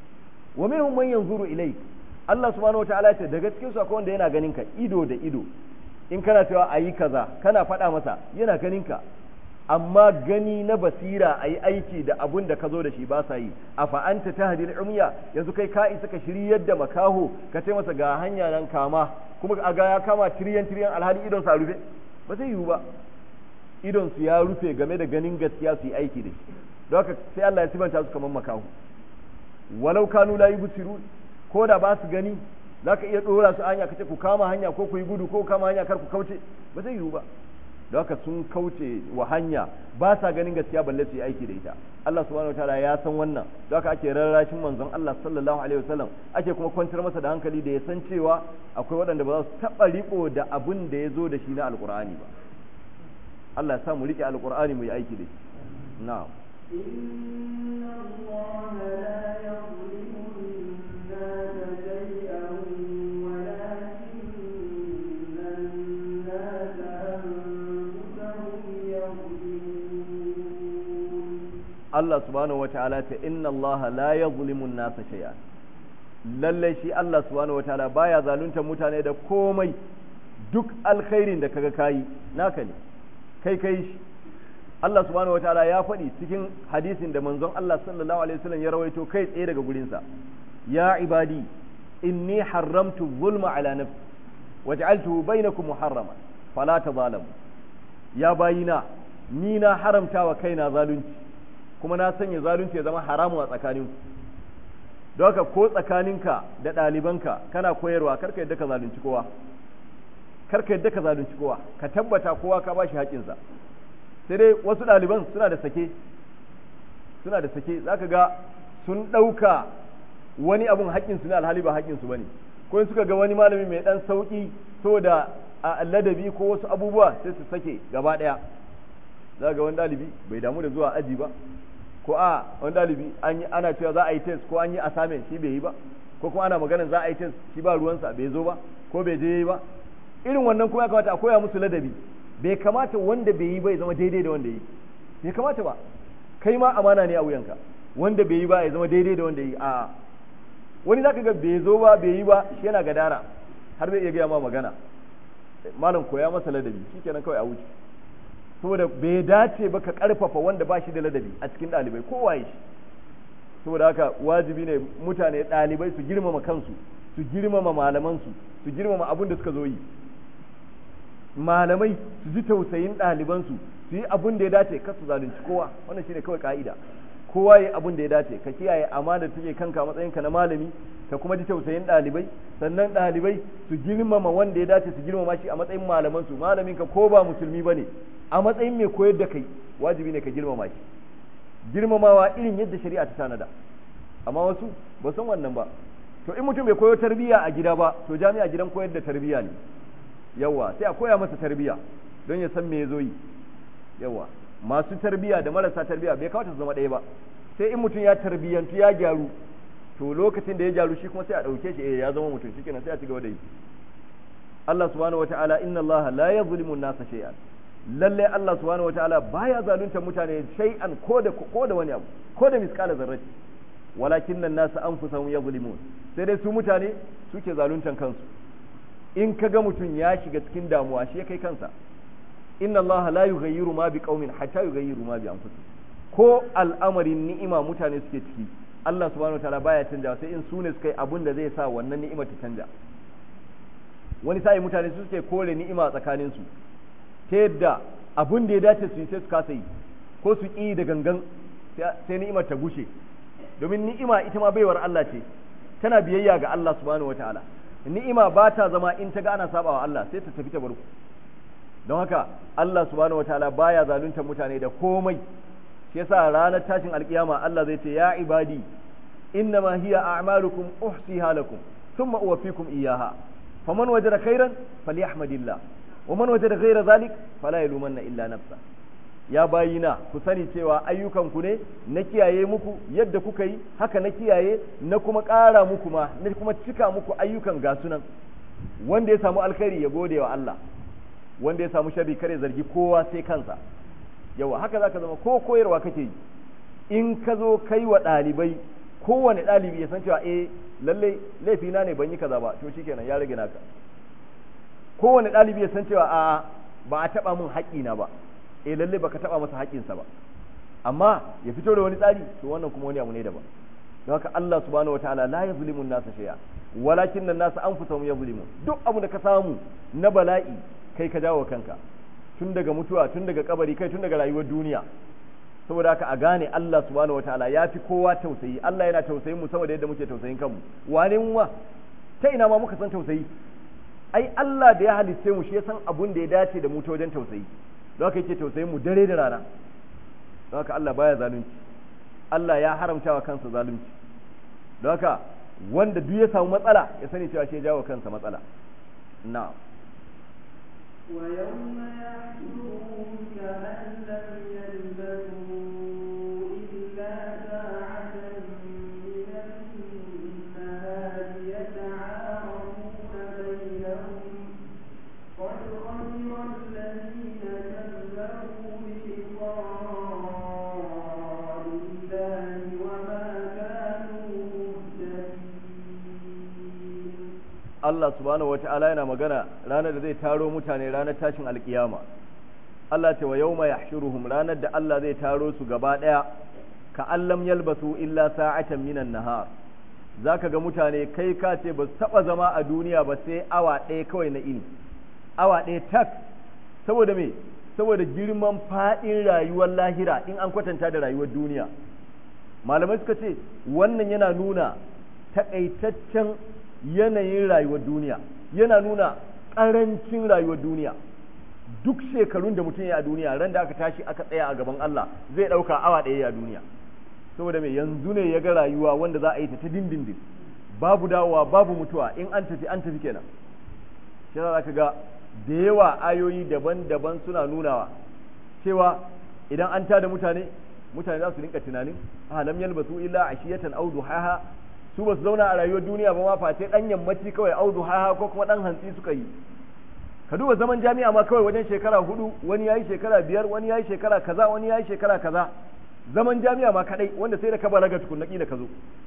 wa minhum man yanzuru ilayk Allah subhanahu wataala ce daga cikin su akwai wanda yana ganin ka ido da ido in kana cewa ayi kaza kana faɗa masa yana ganin ka amma gani na basira ayi aiki da abun da ka zo da shi ba sa yi afa anta tahdil umya yanzu kai ka isa ka shiryar da makaho ka ce masa ga hanya nan kama kuma a ga ya kama tiriyan tiriyan alhali idon sa rufe ba zai yiwu ba idon su ya rufe game da ganin gaskiya su yi aiki da shi don haka sai Allah ya sibanta su kamar makaho walau kanu la yubsirun ko da ba su gani zaka iya dora su hanya kace ku kama hanya ko ku yi gudu ko kama hanya kar ku kauce ba zai yiwu ba don haka sun kauce wa hanya ba sa ganin gaskiya balle su yi aiki da ita Allah subhanahu wataala ya san wannan don haka ake rarrashin manzon Allah sallallahu alaihi wasallam ake kuma kwantar masa da hankali da ya san cewa akwai waɗanda ba za su taɓa riko da abin da ya zo da shi na alkur'ani ba Allah ya sa mu rike alkur'ani mu yi aiki da shi na'am إن الله لا يظلم الناس شيئا ولكن الناس أنفسهم يظلمون Allah subhanahu wataala ta inna Allah la yazlimu an-nasa shay'an lalle shi Allah subhanahu wataala baya zalunta mutane da komai duk alkhairin da kaga kayi naka ne kai kai shi Allah subhanahu wataala ya faɗi cikin hadisin da manzon Allah sallallahu alaihi wasallam ya rawaito kai tsaye daga gurinsa ya ibadi inni haramtu zulma ala nafsi waj'altuhu bainakum muharrama fala tadhalamu ya bayina ni na haramta wa kaina zalunci kuma na sanya zalunci ya zama haramu a tsakaninku don haka ko tsakaninka da ɗalibanka kana koyarwa karka yadda ka zalunci kowa karka yadda ka zalunci kowa ka tabbata kowa ka bashi haƙinsa sai dai wasu ɗaliban suna da sake suna da sake zaka ga sun ɗauka wani abun haƙinsu ne alhali ba haƙinsu ba ne ko suka ga wani malami mai ɗan sauƙi saboda a ladabi ko wasu abubuwa sai su sake gaba ɗaya za ga wani ɗalibi bai damu da zuwa aji ba ko a wani ɗalibi ana cewa za a yi test ko an yi assignment shi bai yi ba ko kuma ana magana za a yi test shi ba ruwansa bai zo ba ko bai je yi ba irin wannan kuma ya kamata a koya musu ladabi bai kamata wanda bai yi ba ya zama daidai da wanda yi bai kamata ba kai ma amana ne a wuyanka wanda bai yi ba ya zama daidai da wanda yi a wani zaka ga bai zo ba bai yi ba shi yana gadara har zai iya gaya ma magana malam koya masa ladabi shikenan kawai a wuce saboda bai dace ba ka karfafa wanda ba shi da ladabi a cikin ɗalibai kowa shi saboda haka wajibi ne mutane ɗalibai su girmama kansu su girmama malamansu su girmama abin da suka zo yi malamai su ji tausayin ɗalibansu su yi abin da ya dace kar su zalunci kowa wannan shine kawai ka'ida kowa ya abin da ya dace ka kiyaye amana da take kanka matsayinka na malami ka kuma ji tausayin ɗalibai sannan ɗalibai su girmama wanda ya dace su girmama shi a matsayin malaman su malamin ka ko ba musulmi bane a matsayin mai koyar da kai wajibi ne ka girmama shi girmamawa irin yadda shari'a ta tanada amma wasu ba san wannan ba to in mutum bai koyo tarbiyya a gida ba to jami'a gidan koyar da tarbiyya ne yawa sai a koya masa tarbiyya don ya san me ya zo yi yawa masu tarbiyya da marasa tarbiyya bai kawata su zama ɗaya ba sai in mutum ya tarbiyyantu ya gyaru to lokacin da ya gyaru shi kuma sai a ɗauke shi eh ya zama mutum shikenan sai a ci gaba da yi Allah subhanahu wataala inna Allah la yuzlimu an-nasa shay'an lalle Allah subhanahu wataala baya zalunta mutane shay'an ko da ko da wani abu ko da miskala zarrati walakin nan nasu anfusahum yazlimun sai dai su mutane suke zaluntan kansu in kaga mutum ya shiga cikin damuwa shi ya kai kansa inna Allah la yughayyiru ma bi qaumin hatta yughayyiru ma bi anfusihim ko al'amarin ni'ima mutane suke ciki Allah subhanahu wataala baya canja sai in sune suka yi abun da zai sa wannan ni'ima ta canja wani sai mutane su suke kore ni'ima a tsakanin su ta yadda abun da ya dace su yi sai su kasa yi ko su ƙi da gangan sai ni'imar ta gushe domin ni'ima ita ma baiwar Allah ce tana biyayya ga Allah subhanahu wataala ni'ima ba ta zama in ta ga ana sabawa Allah sai ta tafi ta barku don haka Allah subhanahu wataala baya zaluntar mutane da komai shi yasa ranar tashin alkiyama Allah zai ce ya ibadi innama hiya a'malukum uhsiha lakum thumma uwaffikum iyyaha faman wajada khairan falyahmadillah wa man wajada ghayra zalik fala yalumanna illa nafsa ya bayina ku sani cewa ayyukanku ne na kiyaye muku yadda kuka yi haka na kiyaye na kuma ƙara muku ma na kuma cika muku ayyukan ga sunan wanda ya samu alkhairi ya gode wa Allah wanda ya samu sharri kare zargi kowa sai kansa yawa haka zaka zama ko koyarwa kake yi in ka zo kai wa ɗalibai kowane ɗalibi ya san cewa eh lalle laifina ne ban yi kaza ba to shikenan ya rage naka kowane ɗalibi ya san cewa a ba a taɓa min haƙƙina ba eh lalle baka taɓa masa haƙƙinsa ba amma ya fito da wani tsari to wannan kuma wani abu ne daban don haka Allah subhanahu wataala la yazlimu an-nasa shay'a walakin an-nasa anfusahum yazlimun duk abu da ka samu na bala'i kai ka jawo kanka tun daga mutuwa tun daga kabari kai tun daga rayuwar duniya saboda haka a gane Allah subhanahu wataala ya fi kowa tausayi Allah yana tausayin mu saboda yadda muke tausayin kanmu wane mu ma ta ina ma muka san tausayi ai Allah da ya halitte mu shi ya san abun da ya dace da mu ta wajen tausayi don haka yake tausayin mu dare da rana don haka Allah baya zalunci Allah ya haramta wa kansa zalunci don haka wanda duk ya samu matsala ya sani cewa shi ya jawo kansa matsala na'am ويوم يحشرهم كأن لم يلبثوا إلا ساعة من النهار يتعارفون بينهم قد خسر الذين كذبوا بلقاء الله وما كانوا مهتدين Allah subhanahu wata'ala yana magana ranar da zai taro mutane ranar tashin alkiyama Allah ce wa yawma yahshuruhum ranar da Allah zai taro su gaba daya ka allam yalbasu illa sa'atan minan nahar zaka ga mutane kai ka ce ba su taba zama a duniya ba sai awa ɗaya kawai na ini awa ɗaya tak saboda me saboda girman faɗin rayuwar lahira in an kwatanta da rayuwar duniya malamai suka ce wannan yana nuna takaitaccen yanayin rayuwar duniya yana nuna ƙarancin rayuwar duniya duk shekarun da mutum ya a duniya ran da aka tashi aka tsaya a gaban Allah zai ɗauka awa ɗaya a duniya saboda mai yanzu ne ya ga rayuwa wanda za a yi ta ta dindindin babu dawowa babu mutuwa in an tafi an tafi kenan shi za ka ga da yawa ayoyi daban-daban suna nunawa cewa idan an tada mutane mutane za su rinka tunanin a lam yalbasu illa ashiyatan aw duhaha su ba su zauna a rayuwar duniya ba ma face dan yammaci kawai aw duhaha ko kuma dan hantsi suka yi ka duba zaman jami'a ma kawai wajen shekara hudu wani yayi shekara biyar wani yayi shekara kaza wani yayi shekara kaza zaman jami'a ma kadai wanda sai da ka balaga tukunna kila ka zo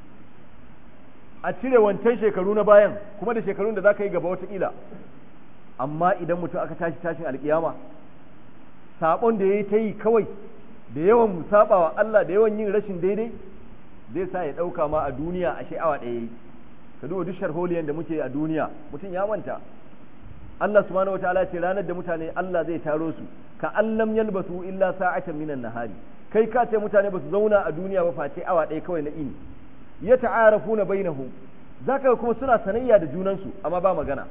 a cire wancan shekaru na bayan kuma da shekarun da za ka yi gaba watakila amma idan mutum aka tashi tashin alkiyama sabon da ya yi ta yi kawai da yawan musabawa Allah da yawan yin rashin daidai zai sa ya ɗauka ma a duniya a sha'awa ɗaya yi ka duba duk sharholiyan da muke a duniya mutum ya manta Allah subhanahu wataala ce ranar da mutane Allah zai taro su ka allam yalbasu illa sa'atan minan nahari kai ka ce mutane ba su zauna a duniya ba face awa ɗaya kawai na ini ya ta'arafuna bainahum zaka ga kuma suna sanayya da junansu amma ba magana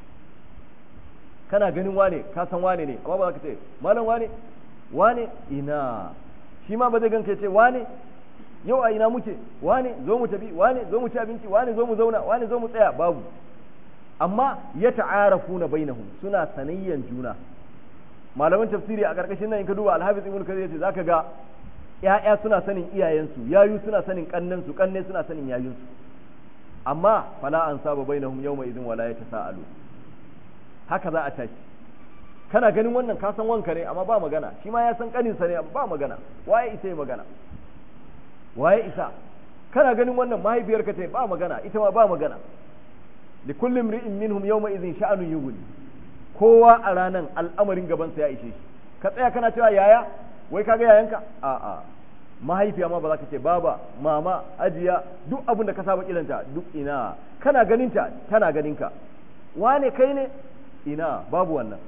kana ganin wane ka san wane ne amma ba za ka ce malam wane wane ina shi ma ba zai ganka ce wane yau a ina muke wane zo mu tafi wane zo mu ci abinci wane zo mu zauna wane zo mu tsaya babu amma ya ta'arafuna bainahum suna sanayyan juna malaman tafsiri a karkashin nan in ka duba alhafiz ibn kathir yace zaka ga ƴaƴa suna sanin iyayensu yayu suna sanin kannansu kanne suna sanin yayunsu amma fala an saba bainahum yawma idin wala yatasaalu haka za a tashi kana ganin wannan ka san wanka ne amma ba magana shi ma ya san kaninsa ne amma ba magana waye isa ya magana waye isa kana ganin wannan mahaifiyarka ta ba magana ita ma ba magana da kullum ri'in minhum yawma idhin sha'anun yughni kowa a ranan al'amarin gabansa ya ishe shi ka tsaya kana cewa yaya wai kaga yayanka a a mahaifiya ma ba za ka ce baba mama ajiya duk abin da ka saba kiranta duk ina kana ganinta tana ganinka wane kai ne ina babu wannan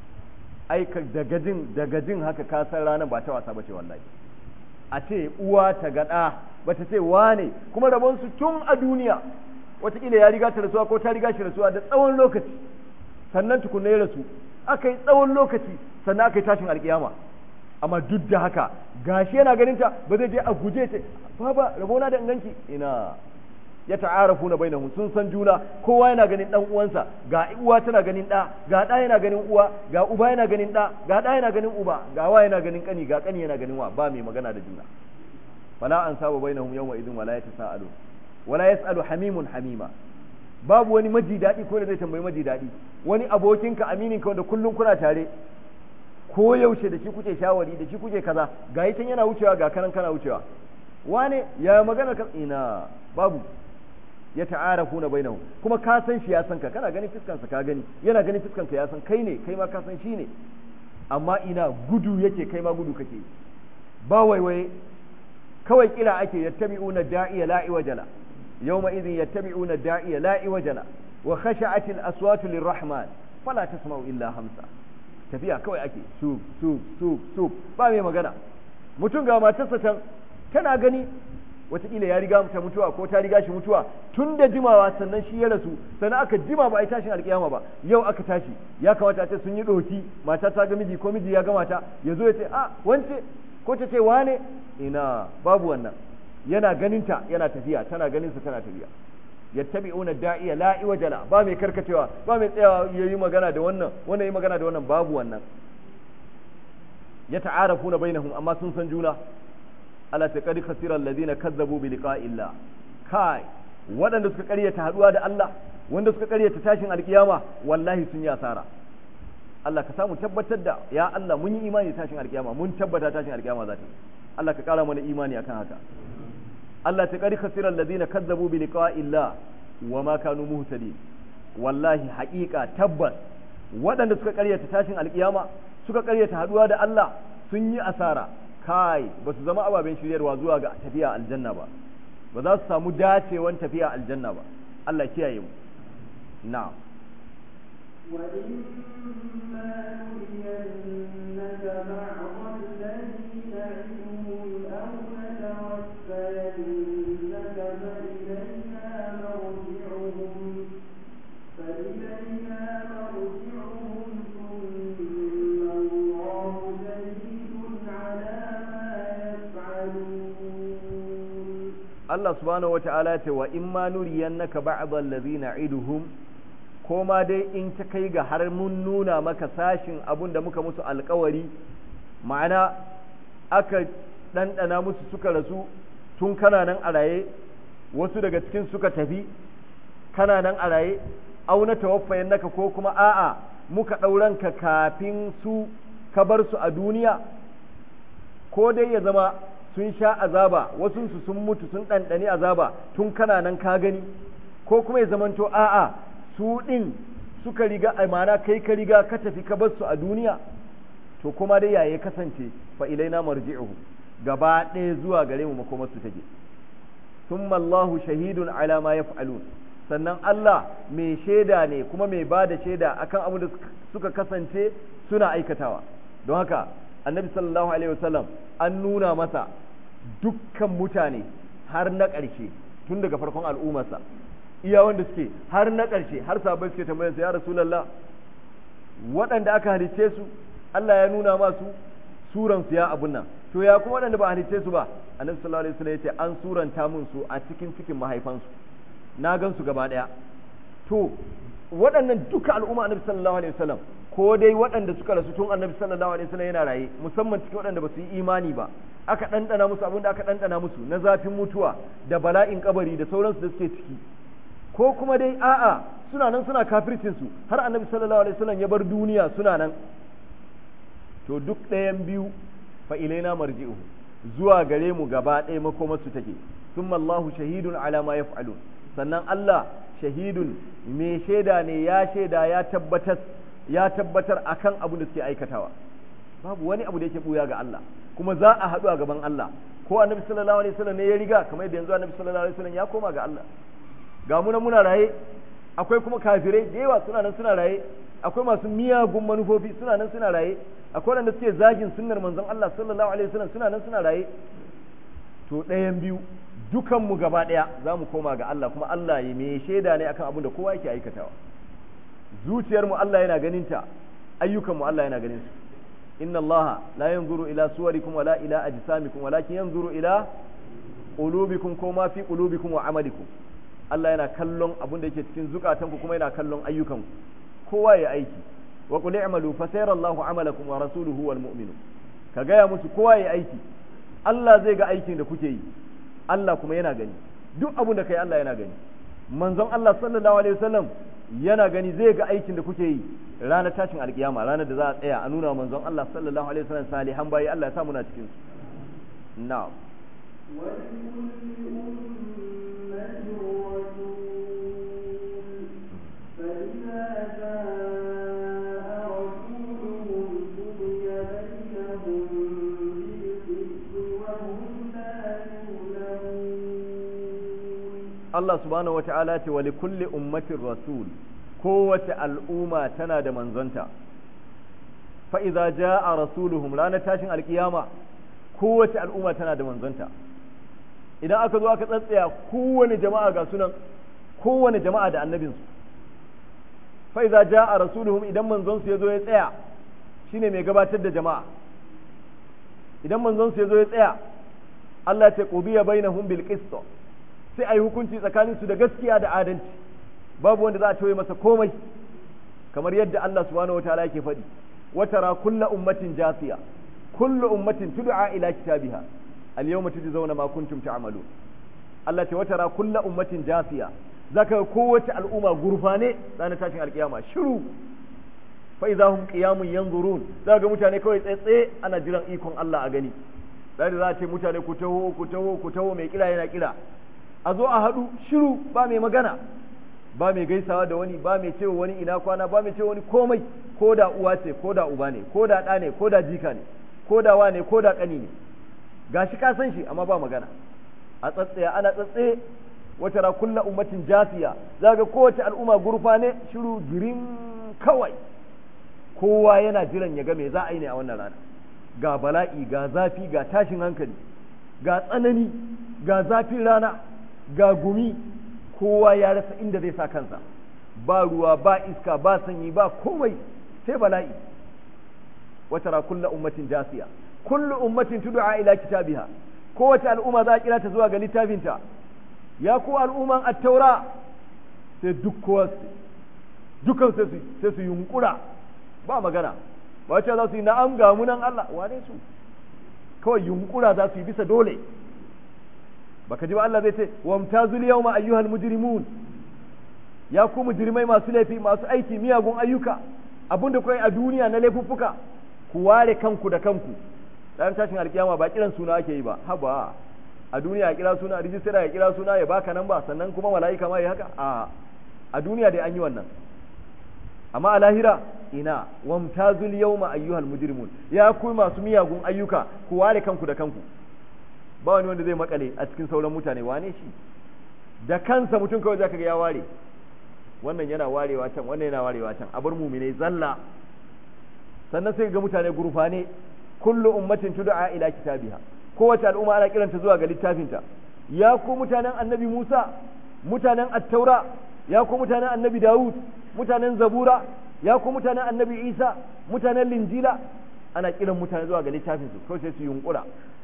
aika daga jin daga jin haka ka san ranar ba ta wasa bace wallahi a ce uwa ta gada bata ce wane kuma rabon su tun a duniya wataƙila ya riga ta rasuwa ko ta riga shi rasuwa da tsawon lokaci sannan tukunna ya rasu aka yi tsawon lokaci sannan aka yi tashin alkiyama amma duk da haka gashi yana ganin ta ba zai je a guje ce baba rabona da inganki ina ya ta'arafu na bainahum sun san juna kowa yana ganin dan uwansa ga uwa tana ganin da ga da yana ganin uwa ga uba yana ganin da ga da yana ganin uba ga wa yana ganin kani ga kani yana ganin wa ba mai magana da juna fala an saba bainahum yawma idin wala yatasaalu wala yasalu hamimun hamima babu wani maji daɗi ko da zai tambayi maji daɗi wani abokinka amininka wanda kullum kuna tare ko yaushe da shi kuke shawari da shi kuke kaza ga yi can yana wucewa ga kanan kana wucewa wane ya magana ka ina babu ya ta'arafu na bainahu kuma ka san shi ya san ka kana ganin fiskansa ka gani yana ganin fiskanka ya san kai ne kai ma ka san shi ne amma ina gudu yake kai ma gudu kake ba waiwaye kawai kira ake yattabi'una da'iya la'i wajala yawma idhin yattabi'una da'iya la'i wajala wa khasha'at al-aswatu lirrahman fala tasma'u illa hamsa tafiya kawai ake su su su su ba mai magana mutum ga matarsa can tana gani wataƙila ya riga ta mutuwa ko ta riga shi mutuwa tun da jimawa sannan shi ya rasu sannan aka jima ba a yi tashin alƙiyama ba yau aka tashi ya kamata a ce sun yi ɗoki mata ta ga miji ko miji ya ga mata ya zo ya ce a wance ko ta ce wane ina babu wannan yana ganinta yana tafiya tana ganinsa tana tafiya yattabi'una da'iya la iwajala ba mai karkacewa ba mai tsayawa yayi magana da wannan wannan yi magana da wannan babu wannan yata'arafuna bainahum amma sun san juna ala taqad khasira alladhina kazzabu bi liqa'illah kai waɗanda suka ƙaryata haduwa da Allah wanda suka ƙaryata tashin alkiyama wallahi sun yi asara Allah ka samu tabbatar da ya Allah mun yi imani tashin alkiyama mun tabbata tashin alkiyama za ta Allah ka ƙara mana imani akan haka Allah ta ƙari khasirar ladina kazzabu bi liqa'illah wa ma kanu muhtadin wallahi haƙiƙa tabbas waɗanda suka ƙaryata tashin alƙiyama suka ƙaryata haɗuwa da Allah sun yi asara kai ba su zama ababen shiryarwa zuwa ga tafiya aljanna ba ba za su samu dacewan tafiya aljanna ba Allah kiyaye mu na'am وإما نرينك بعض الذي نعدهم أو نتوفينك فإلينا مرجعهم فإلينا مرجعهم ثم الله شهيد على ما يفعلون Allah subhanahu wa ta'ala ce wa in ma nuriyannaka ba'd allazi na'iduhum ko ma dai in ta kai ga har mun nuna maka sashin abun da muka musu alkawari ma'ana aka ɗanɗana musu suka rasu tun kana nan a raye wasu daga cikin suka tafi kana nan a raye auna tawaffayan naka ko kuma a'a muka ɗauranka kafin su ka bar su a duniya ko dai ya zama sun sha azaba wasunsu sun mutu sun ɗanɗani azaba tun kana nan ka gani ko kuma ya zamanto a'a su ɗin suka riga amana kai ka riga ka tafi ka bar su a duniya to kuma dai yaya kasance fa ilaina marji'uhu gaba ɗaya zuwa gare mu makomar su take thumma Allahu shahidun ala ma yaf'alun sannan Allah mai shaida ne kuma mai ba da shaida akan abin da suka kasance suna aikatawa don haka annabi sallallahu alaihi wasallam an nuna masa dukkan mutane har na ƙarshe tun daga farkon al'ummarsa iya wanda suke har na ƙarshe har sabai suke tambayar sa ya rasulullah waɗanda aka halicce su Allah ya nuna masu suran su ya abun nan to ya kuma waɗanda ba a halicce su ba annabi sallallahu alaihi wasallam yace an suranta mun su a cikin cikin mahaifansu na gan su gaba ɗaya to waɗannan duka al'umma annabi sallallahu alaihi wasallam ko dai waɗanda suka rasu tun annabi sallallahu alaihi wasallam yana raye musamman cikin waɗanda ba su yi imani ba aka ɗanɗana musu abin da aka ɗanɗana musu na zafin mutuwa da bala'in kabari da sauransu da suke ciki ko kuma dai a'a suna nan suna kafircin su har annabi sallallahu alaihi wasallam ya bar duniya suna nan to duk ɗayan biyu fa ilaina marji'u zuwa gare mu gaba ɗaya makomar su take thumma Allahu shahidun ala ma yaf'alun sannan Allah shahidun mai shaida ne ya shaida ya tabbatar ya tabbatar akan abin da suke aikatawa babu wani abu da yake buya ga Allah kuma za a haɗu a gaban Allah ko annabi sallallahu alaihi wasallam ne ya riga kamar yadda yanzu annabi sallallahu alaihi wasallam ya koma ga Allah ga mu muna raye akwai kuma kafirai da yawa suna nan suna raye akwai masu miyagun manufofi suna nan suna raye akwai wanda suke zagin sunnar manzon Allah sallallahu alaihi wasallam suna nan suna raye to ɗayan biyu dukan mu gaba ɗaya za mu koma ga Allah kuma Allah ya mai shaida ne akan abin da kowa yake aikatawa zuciyar mu Allah yana ganin ta ayyukan mu Allah yana ganin su inna Allah la yanzuru ila suwarikum wala ila ajsamikum walakin yanzuru ila qulubikum ko ma fi qulubikum wa amalikum Allah yana kallon abin da yake cikin zukatanku kuma yana kallon ayyukanku kowa ya aiki wa qul i'malu fa sayara Allahu amalakum wa rasuluhu wal mu'minun ka gaya musu kowa ya aiki Allah zai ga aikin da kuke yi Allah kuma yana gani duk abin da kai Allah yana gani manzon Allah sallallahu alaihi wasallam yana gani zai ga aikin da kuke yi ranar tashin alkiyama ranar da za a tsaya a nuna manzon Allah sallallahu alaihi wasallam salihan bayi Allah ya sa muna cikin su na'am Allah subhanahu wa ta'ala ce wa likulli ummatin rasul kowace al'umma tana da manzonta fa idza jaa rasuluhum ranar tashin alkiyama kowace al'umma tana da manzonta idan aka zo aka tsatsaya kowane jama'a ga sunan kowane jama'a da annabinsu fa idza jaa rasuluhum idan manzon su yazo ya tsaya shine mai gabatar da jama'a idan manzon su yazo ya tsaya Allah ta qubiya bainahum bil qist sai ayi hukunci tsakanin su da gaskiya da adalci babu wanda za a toye masa komai kamar yadda Allah subhanahu wataala yake faɗi watara kullu ummatin jasiya kullu ummatin tud'a ila kitabiha al-yawma tujzauna ma kuntum ta'malun Allah ce watara kullu ummatin jasiya zaka kowace al'umma gurfane ranar tashin alkiyama shiru fa idza hum qiyamun yanzurun zaka mutane kawai tsaye ana jiran ikon Allah a gani sai da za a ce mutane ku taho ku taho ku taho mai kira yana kira a zo a haɗu shiru ba mai magana ba mai gaisawa da wani ba mai cewa wani ina kwana ba mai cewa wani komai ko da uwa ce ko da uba ne ko da ɗa ne ko da jika ne ko da wa ne ko da ƙani ne gashi ka san shi amma ba magana a tsatsaya ana tsatsaye wata ra kulla ummatin jasiya za ga kowace al'umma gurfa ne shiru girin kawai kowa yana jiran ya ga me za a yi ne a wannan rana ga bala'i ga zafi ga tashin hankali ga tsanani ga zafin rana ga gumi kowa ya rasa inda zai sa kansa ba ruwa ba iska ba sanyi ba komai sai bala'i wata ra kulla ummatin jasiya kullu ummatin tud'a ila kitabiha kowace al'umma za a kira ta zuwa ga littafinta ya ku al'umman at-taura sai duk kowa dukan sai su sai su yunkura ba magana ba ce za su yi na'am ga munan Allah wane su kawai yunkura za su yi bisa dole baka ji ba Allah zai ce wamtazul yawma ayyuhal mujrimun ya ku mujrimai masu laifi masu aiki miyagun ayyuka abinda kai a duniya na laifuffuka ku ware kanku da kanku dan tashin alkiyama ba kiran suna ake yi ba haba a duniya ya kira suna rijistara ya kira suna ya baka nan ba sannan kuma mala'ika ma ya haka a a duniya dai an yi wannan amma a lahira ina wamtazul yawma ayyuhal mujrimun ya ku masu miyagun ayyuka ku ware kanku da kanku ba wani wanda zai makale a cikin sauran mutane wane shi da kansa mutum kawai zaka ga ya ware wannan yana warewa can wannan yana warewa can a bar muminai zalla sannan sai ga mutane gurfane kullu ummatin tud'a ila kitabiha kowace al'umma ana kiranta zuwa ga littafinta ya ku mutanen annabi Musa mutanen at-taura ya ku mutanen annabi Dawud mutanen zabura ya ku mutanen annabi Isa mutanen linjila ana kiran mutane zuwa ga littafinsu kawai sai su yunkura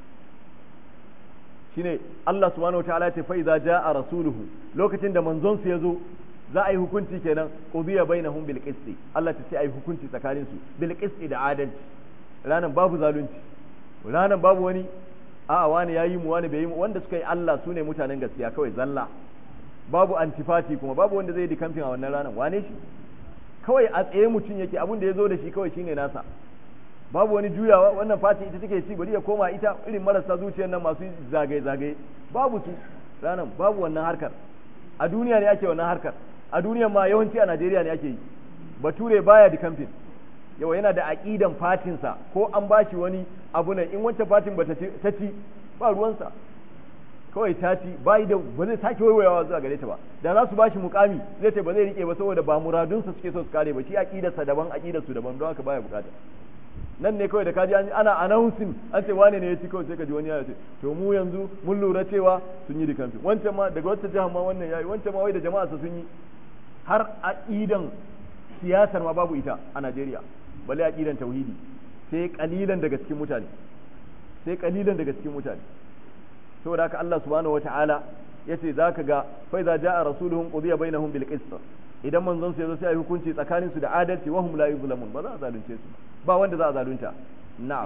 shine Allah subhanahu wataala ya fa idza jaa rasuluhu lokacin da manzon su yazo za a yi hukunci kenan qudiya bainahum bil qisti Allah ta ce ai hukunci tsakanin su bil qisti da adalci ranan babu zalunci ranan babu wani a wani yayi mu wani bai yi mu wanda suka yi Allah sune mutanen gaskiya kawai zalla babu antifati kuma babu wanda zai yi kamfin a wannan ranan wane shi kawai a tsaye mutum yake abin da ya zo da shi kawai shine nasa babu wani juyawa wannan fati ita take ci bari ya koma ita irin marasa zuciyar nan masu zagaye zagaye babu su ranar babu wannan harkar a duniya ne ake wannan harkar a duniya ma yawanci a Najeriya ne ake yi bature baya da kamfin yawa yana da aqidan fatinsa ko an bashi wani abu ne in wancan fatin ba ta ci ba ruwansa kawai ta ci bai da ba zai sake waiwayawa zuwa gare ta ba da za su bashi mukami zai ce ba zai rike ba saboda ba muradunsa suke so su kare ba shi aqidarsa daban aqidarsu daban don haka baya bukata nan ne kawai da kaji ana announcing an ce wane ne ya ci kawai sai ka ji wani ya ce to mu yanzu mun lura cewa sun yi rikamfi wancan ma daga wata jihar ma wannan yayi wancan ma wai da jama'a sun yi har aqidan siyasar ma babu ita a Najeriya balle aqidan tauhidi sai kalilan daga cikin mutane sai kalilan daga cikin mutane saboda haka Allah subhanahu wataala yace zaka ga fa iza jaa rasuluhum qudiya bainahum bil qist idan manzon su yazo sai ai hukunci tsakanin su da adalci wa hum la yuzlamun ba za a zalunce su ba wanda za a zalunta na'am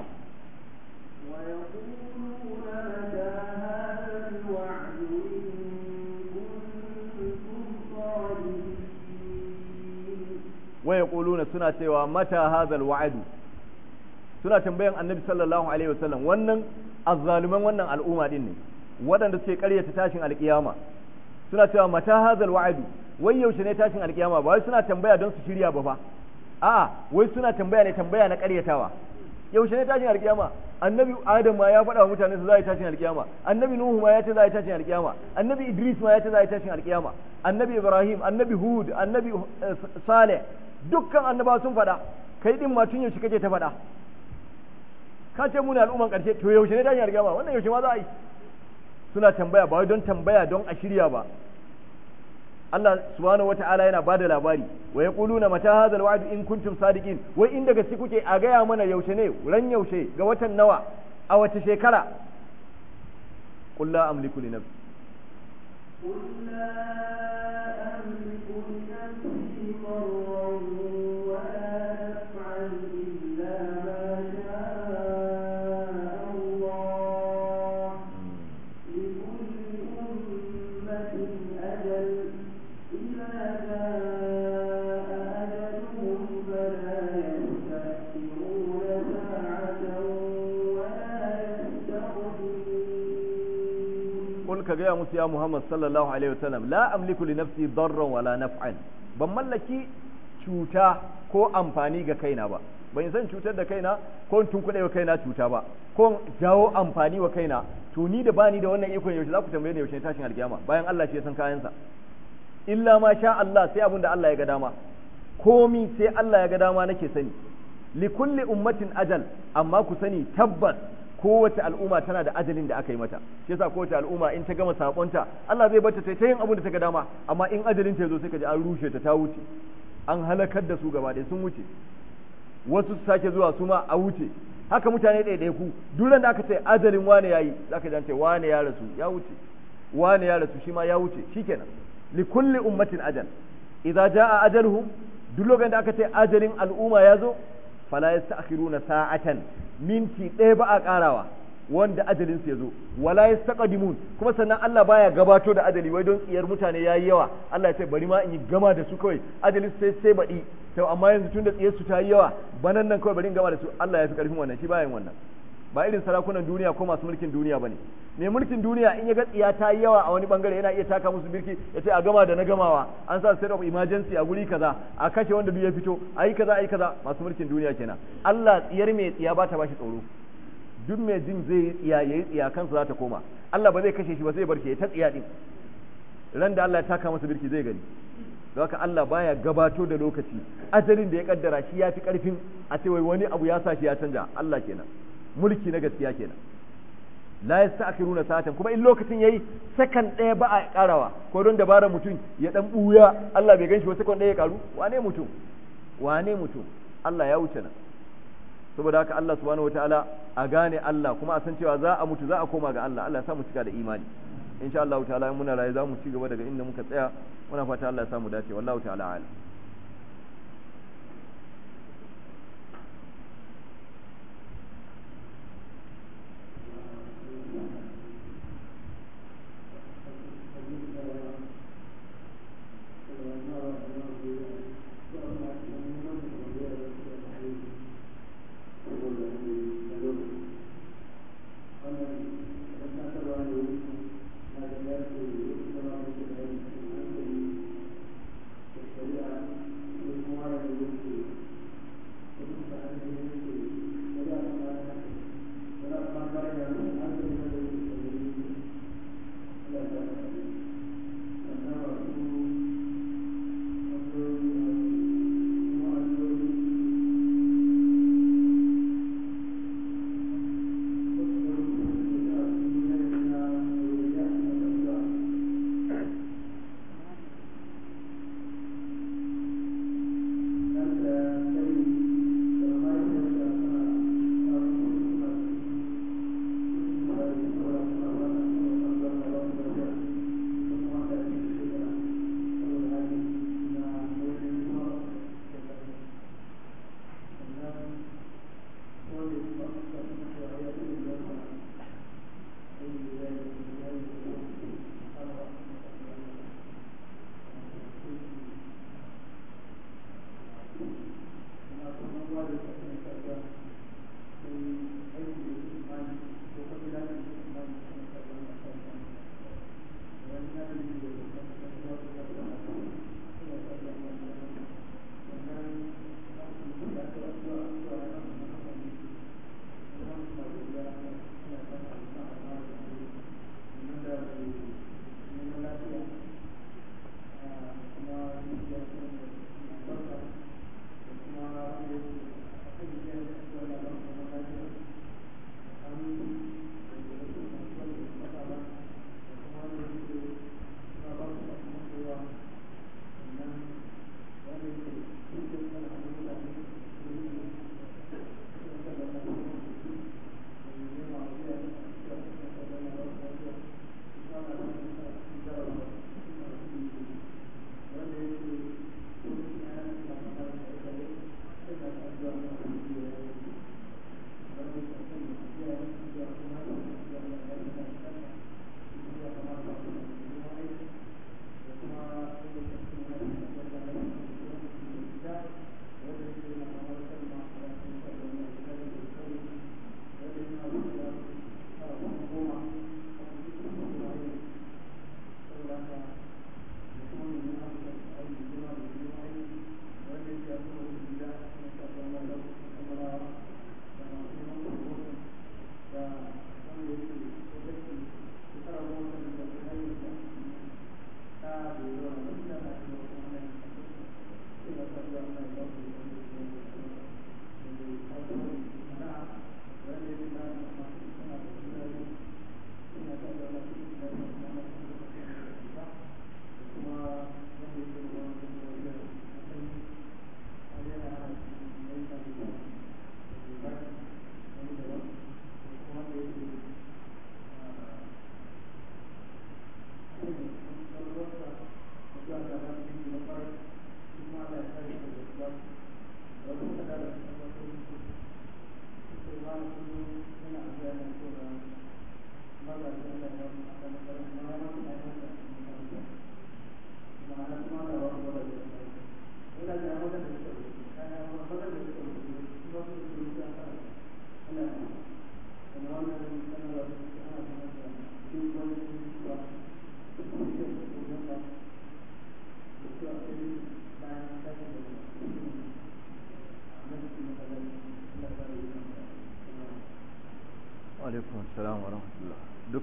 ويقولون متى هذا الوعد إن كنتم صادقين wa yaquluna suna cewa mata hadhal wa'du suna tambayan annabi sallallahu alaihi wasallam wannan azzaluman wannan al'umma din ne waɗanda suke ƙaryata tashin alƙiyama suna cewa mata hadhal wa'du wai yaushe ne tashin alƙiyama ba wai suna tambaya don su shirya ba fa a'a wai suna tambaya ne tambaya na ƙaryatawa yaushe ne tashin alƙiyama annabi adam ma ya faɗa wa mutane su za a yi tashin alƙiyama annabi nuhu ma ya ce za a yi tashin alƙiyama annabi idris ma ya ce za a yi tashin alƙiyama annabi ibrahim annabi hud annabi eh, saleh dukkan annaba sun faɗa kai din ma tun yaushe kake ta faɗa ka ce mu ne al'umman ƙarshe to yaushe ne tashin alƙiyama wannan yaushe ma za a yi suna tambaya ba wai don tambaya don a shirya ba Allah subhanahu wata'ala yana bada labari wa yaquluna mata hadha alwa'd in kuntum sadiqin wai inda gaske kuke a gaya mana yaushe ne ran yaushe ga watan nawa a wace shekara qul la amliku li nafsi قل لا أملك لنفسي ضرا ولا نفعا إلا ما شاء الله لكل أمة أجل إذا جاء أجلهم فلا يستأخرون ساعة ولا يستقدمون qul ka gaya musu ya Muhammad sallallahu alaihi wasallam la amliku li nafsi darran wala naf'an ban mallaki cuta ko amfani ga kaina ba ban san cutar da kaina ko in tunkuɗe wa kaina cuta ba ko in jawo amfani wa kaina to ni da bani da wannan ikon yaushe za ku tambaye ni yaushe ne tashin alkiyama bayan Allah shi ya san kayansa illa ma sha Allah sai abin da Allah ya ga dama komi sai Allah ya ga dama nake sani li kulli ummatin ajal amma ku sani tabbas kowace al'umma tana da ajalin da aka yi mata shi yasa kowace al'umma in ta gama sakonta Allah zai bata ta yin abin da ta ga dama amma in ajalin ta zo sai ka ji an rushe ta ta wuce an halakar da su gaba ɗaya sun wuce wasu su sake zuwa su ma a wuce haka mutane ɗaya ku duk da aka ce ajalin wane yayi zaka ji an ce wane ya rasu ya wuce wane ya rasu shi ma ya wuce shikenan li kulli ummatin ajal idza jaa ajaluhum duk lokacin da aka ce ajalin al'umma ya zo fala yasta'khiruna sa'atan minti ɗaya ba a ƙarawa wanda ajalin su ya zo wala yastaqdimun kuma sannan Allah baya gabato da ajali wai don tsiyar mutane yayi yawa Allah ya ce bari ma in yi gama da su kawai ajalin sai sai baɗi to amma yanzu tunda tsiyar su ta yi yawa banan nan kawai bari in gama da su Allah ya fi karfin wannan shi bayan wannan ba irin sarakunan duniya ko masu mulkin duniya bane mai mulkin duniya in ya ga tsiya ta yi yawa a wani bangare yana iya taka musu birki ya ce a gama da na gamawa an sa state of emergency a guri kaza a kashe wanda duk ya fito a yi kaza a yi kaza masu mulkin duniya kenan Allah tsiyar mai tsiya ba ta bashi tsoro duk mai jin zai yi tsiya yayi tsiya kansa za ta koma Allah ba zai kashe shi ba zai bar shi ta tsiya din ran da Allah ya taka masa birki zai gani don haka Allah baya gabato da lokaci ajalin da ya kaddara shi ya fi karfin a ce wai wani abu ya sa shi ya canja Allah kenan mulki na gaskiya kenan la yasta'khiruna sa'atan kuma in lokacin yayi sakan ɗaya ba a karawa ko don dabarar mutum ya dan buya Allah bai ganshi ba sakan ɗaya ya karu wane mutum wane mutum Allah ya wuce nan saboda haka Allah subhanahu wataala a gane Allah kuma a san cewa za a mutu za a koma ga Allah Allah ya sa mu cika da imani insha Allah ta'ala in muna raye za mu ci gaba daga inda muka tsaya muna fata Allah ya sa mu dace wallahu ta'ala a'lam Thank you.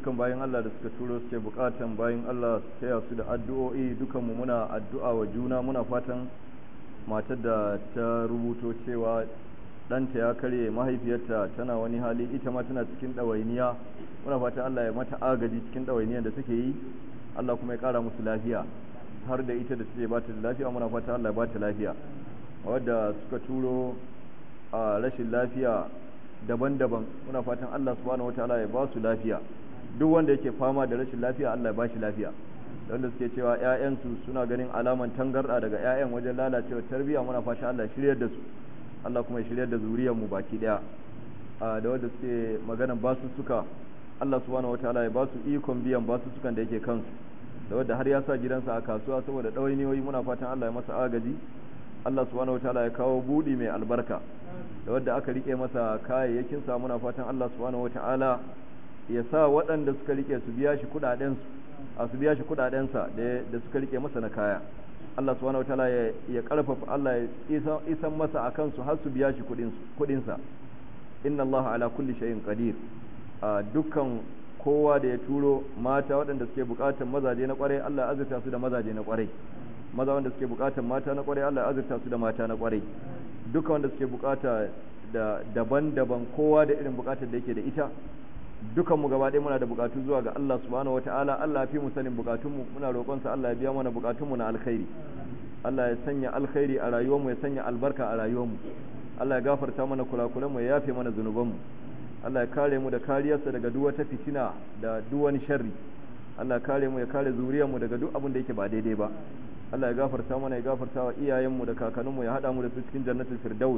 dukkan bayan Allah da suka turo suke bukatan bayan Allah su taya su da addu'o'i dukanmu muna addu'a wa juna muna fatan matar da ta rubuto cewa ɗanta ya karye mahaifiyarta tana wani hali ita ma tana cikin ɗawainiya muna fatan Allah ya mata agaji cikin ɗawainiyar da take yi Allah kuma ya ƙara musu lafiya har da ita da take ba ta lafiya muna fatan Allah ya ba ta lafiya wadda suka turo a rashin lafiya daban-daban muna fatan Allah subhanahu wataala ya ba su lafiya duk wanda yake fama da rashin lafiya Allah ya ba shi lafiya wanda suke cewa ƴaƴansu suna ganin alaman tangarda daga ƴaƴan wajen lalacewa tarbiyya muna fatan Allah ya shiryar da su Allah kuma ya shiryar da zuriyar mu baki daya da wanda suke maganan basu suka Allah subhanahu wataala ya ba su ikon biyan basu sukan da yake kansu da wanda har ya sa gidansa a kasuwa saboda ɗawainiyoyi muna fatan Allah ya masa agaji Allah subhanahu wataala ya kawo budi mai albarka da wadda aka rike masa kayayyakin sa muna fatan Allah subhanahu wataala ya sa waɗanda suka rike su biya shi kudaden su a su biya shi kudaden sa da suka rike masa na kaya Allah subhanahu wataala ya ya karfafa Allah ya isan masa akan su har su biya shi kudin kudin sa inna Allah ala kulli shay'in qadir a dukkan kowa da ya turo mata waɗanda suke buƙatar mazaje na ƙwarai Allah ya azurta su da mazaje na ƙwarai maza wanda suke bukatar mata na kwarai Allah ya azurta su da mata na kwarai duka wanda suke bukata da daban-daban kowa da irin bukatar da yake da ita dukan mu gaba ɗaya muna da bukatu zuwa ga Allah subhanahu wataala Allah ya fi mu sanin bukatun mu muna roƙon sa Allah ya biya mana bukatun mu na alkhairi Allah ya sanya alkhairi a rayuwar mu ya sanya albarka a rayuwar mu Allah ya gafarta mana kulakulan mu ya yafe mana zunuban mu Allah ya kare mu da kariyarsa daga duk wata fitina da duk wani sharri Allah ya kare mu ya kare zuriyar mu daga duk abin da yake ba daidai ba Allah ya gafarta mana ya gafarta wa iyayenmu da kakanninmu ya hada mu da su cikin jannatul firdaus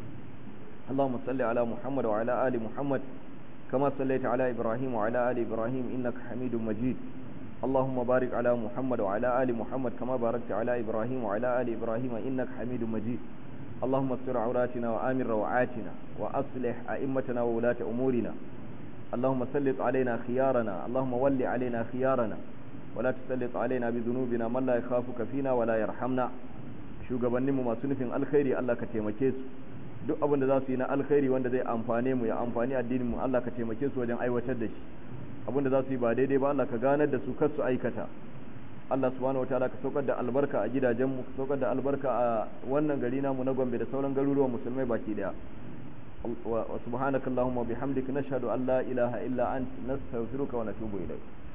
Allahumma salli ala Muhammad wa ala ali Muhammad kama sallaita ala Ibrahim wa ala ali Ibrahim innaka Hamidum Majid اللهم بارك على محمد وعلى آل محمد كما باركت على إبراهيم وعلى آل إبراهيم إنك حميد مجيد اللهم استر عوراتنا وآمن روعاتنا وأصلح أئمتنا وولاة أمورنا اللهم سلط علينا خيارنا اللهم ول علينا خيارنا ولا تسلط علينا بذنوبنا من لا يخافك فينا ولا يرحمنا shugabanninmu masu nufin alkhairi Allah ka taimake su duk abin da za su yi na alkhairi wanda zai amfane mu ya amfani addininmu Allah ka taimake su wajen aiwatar da shi abin da za su yi ba daidai ba Allah ka ganar da su kar su aikata Allah subhanahu wataala ka saukar da albarka a gidajenmu ka saukar da albarka a wannan gari namu na Gombe da sauran garuruwan musulmai baki daya wa subhanakallahumma bihamdika nashhadu an la ilaha illa anta nastaghfiruka wa natubu ilayk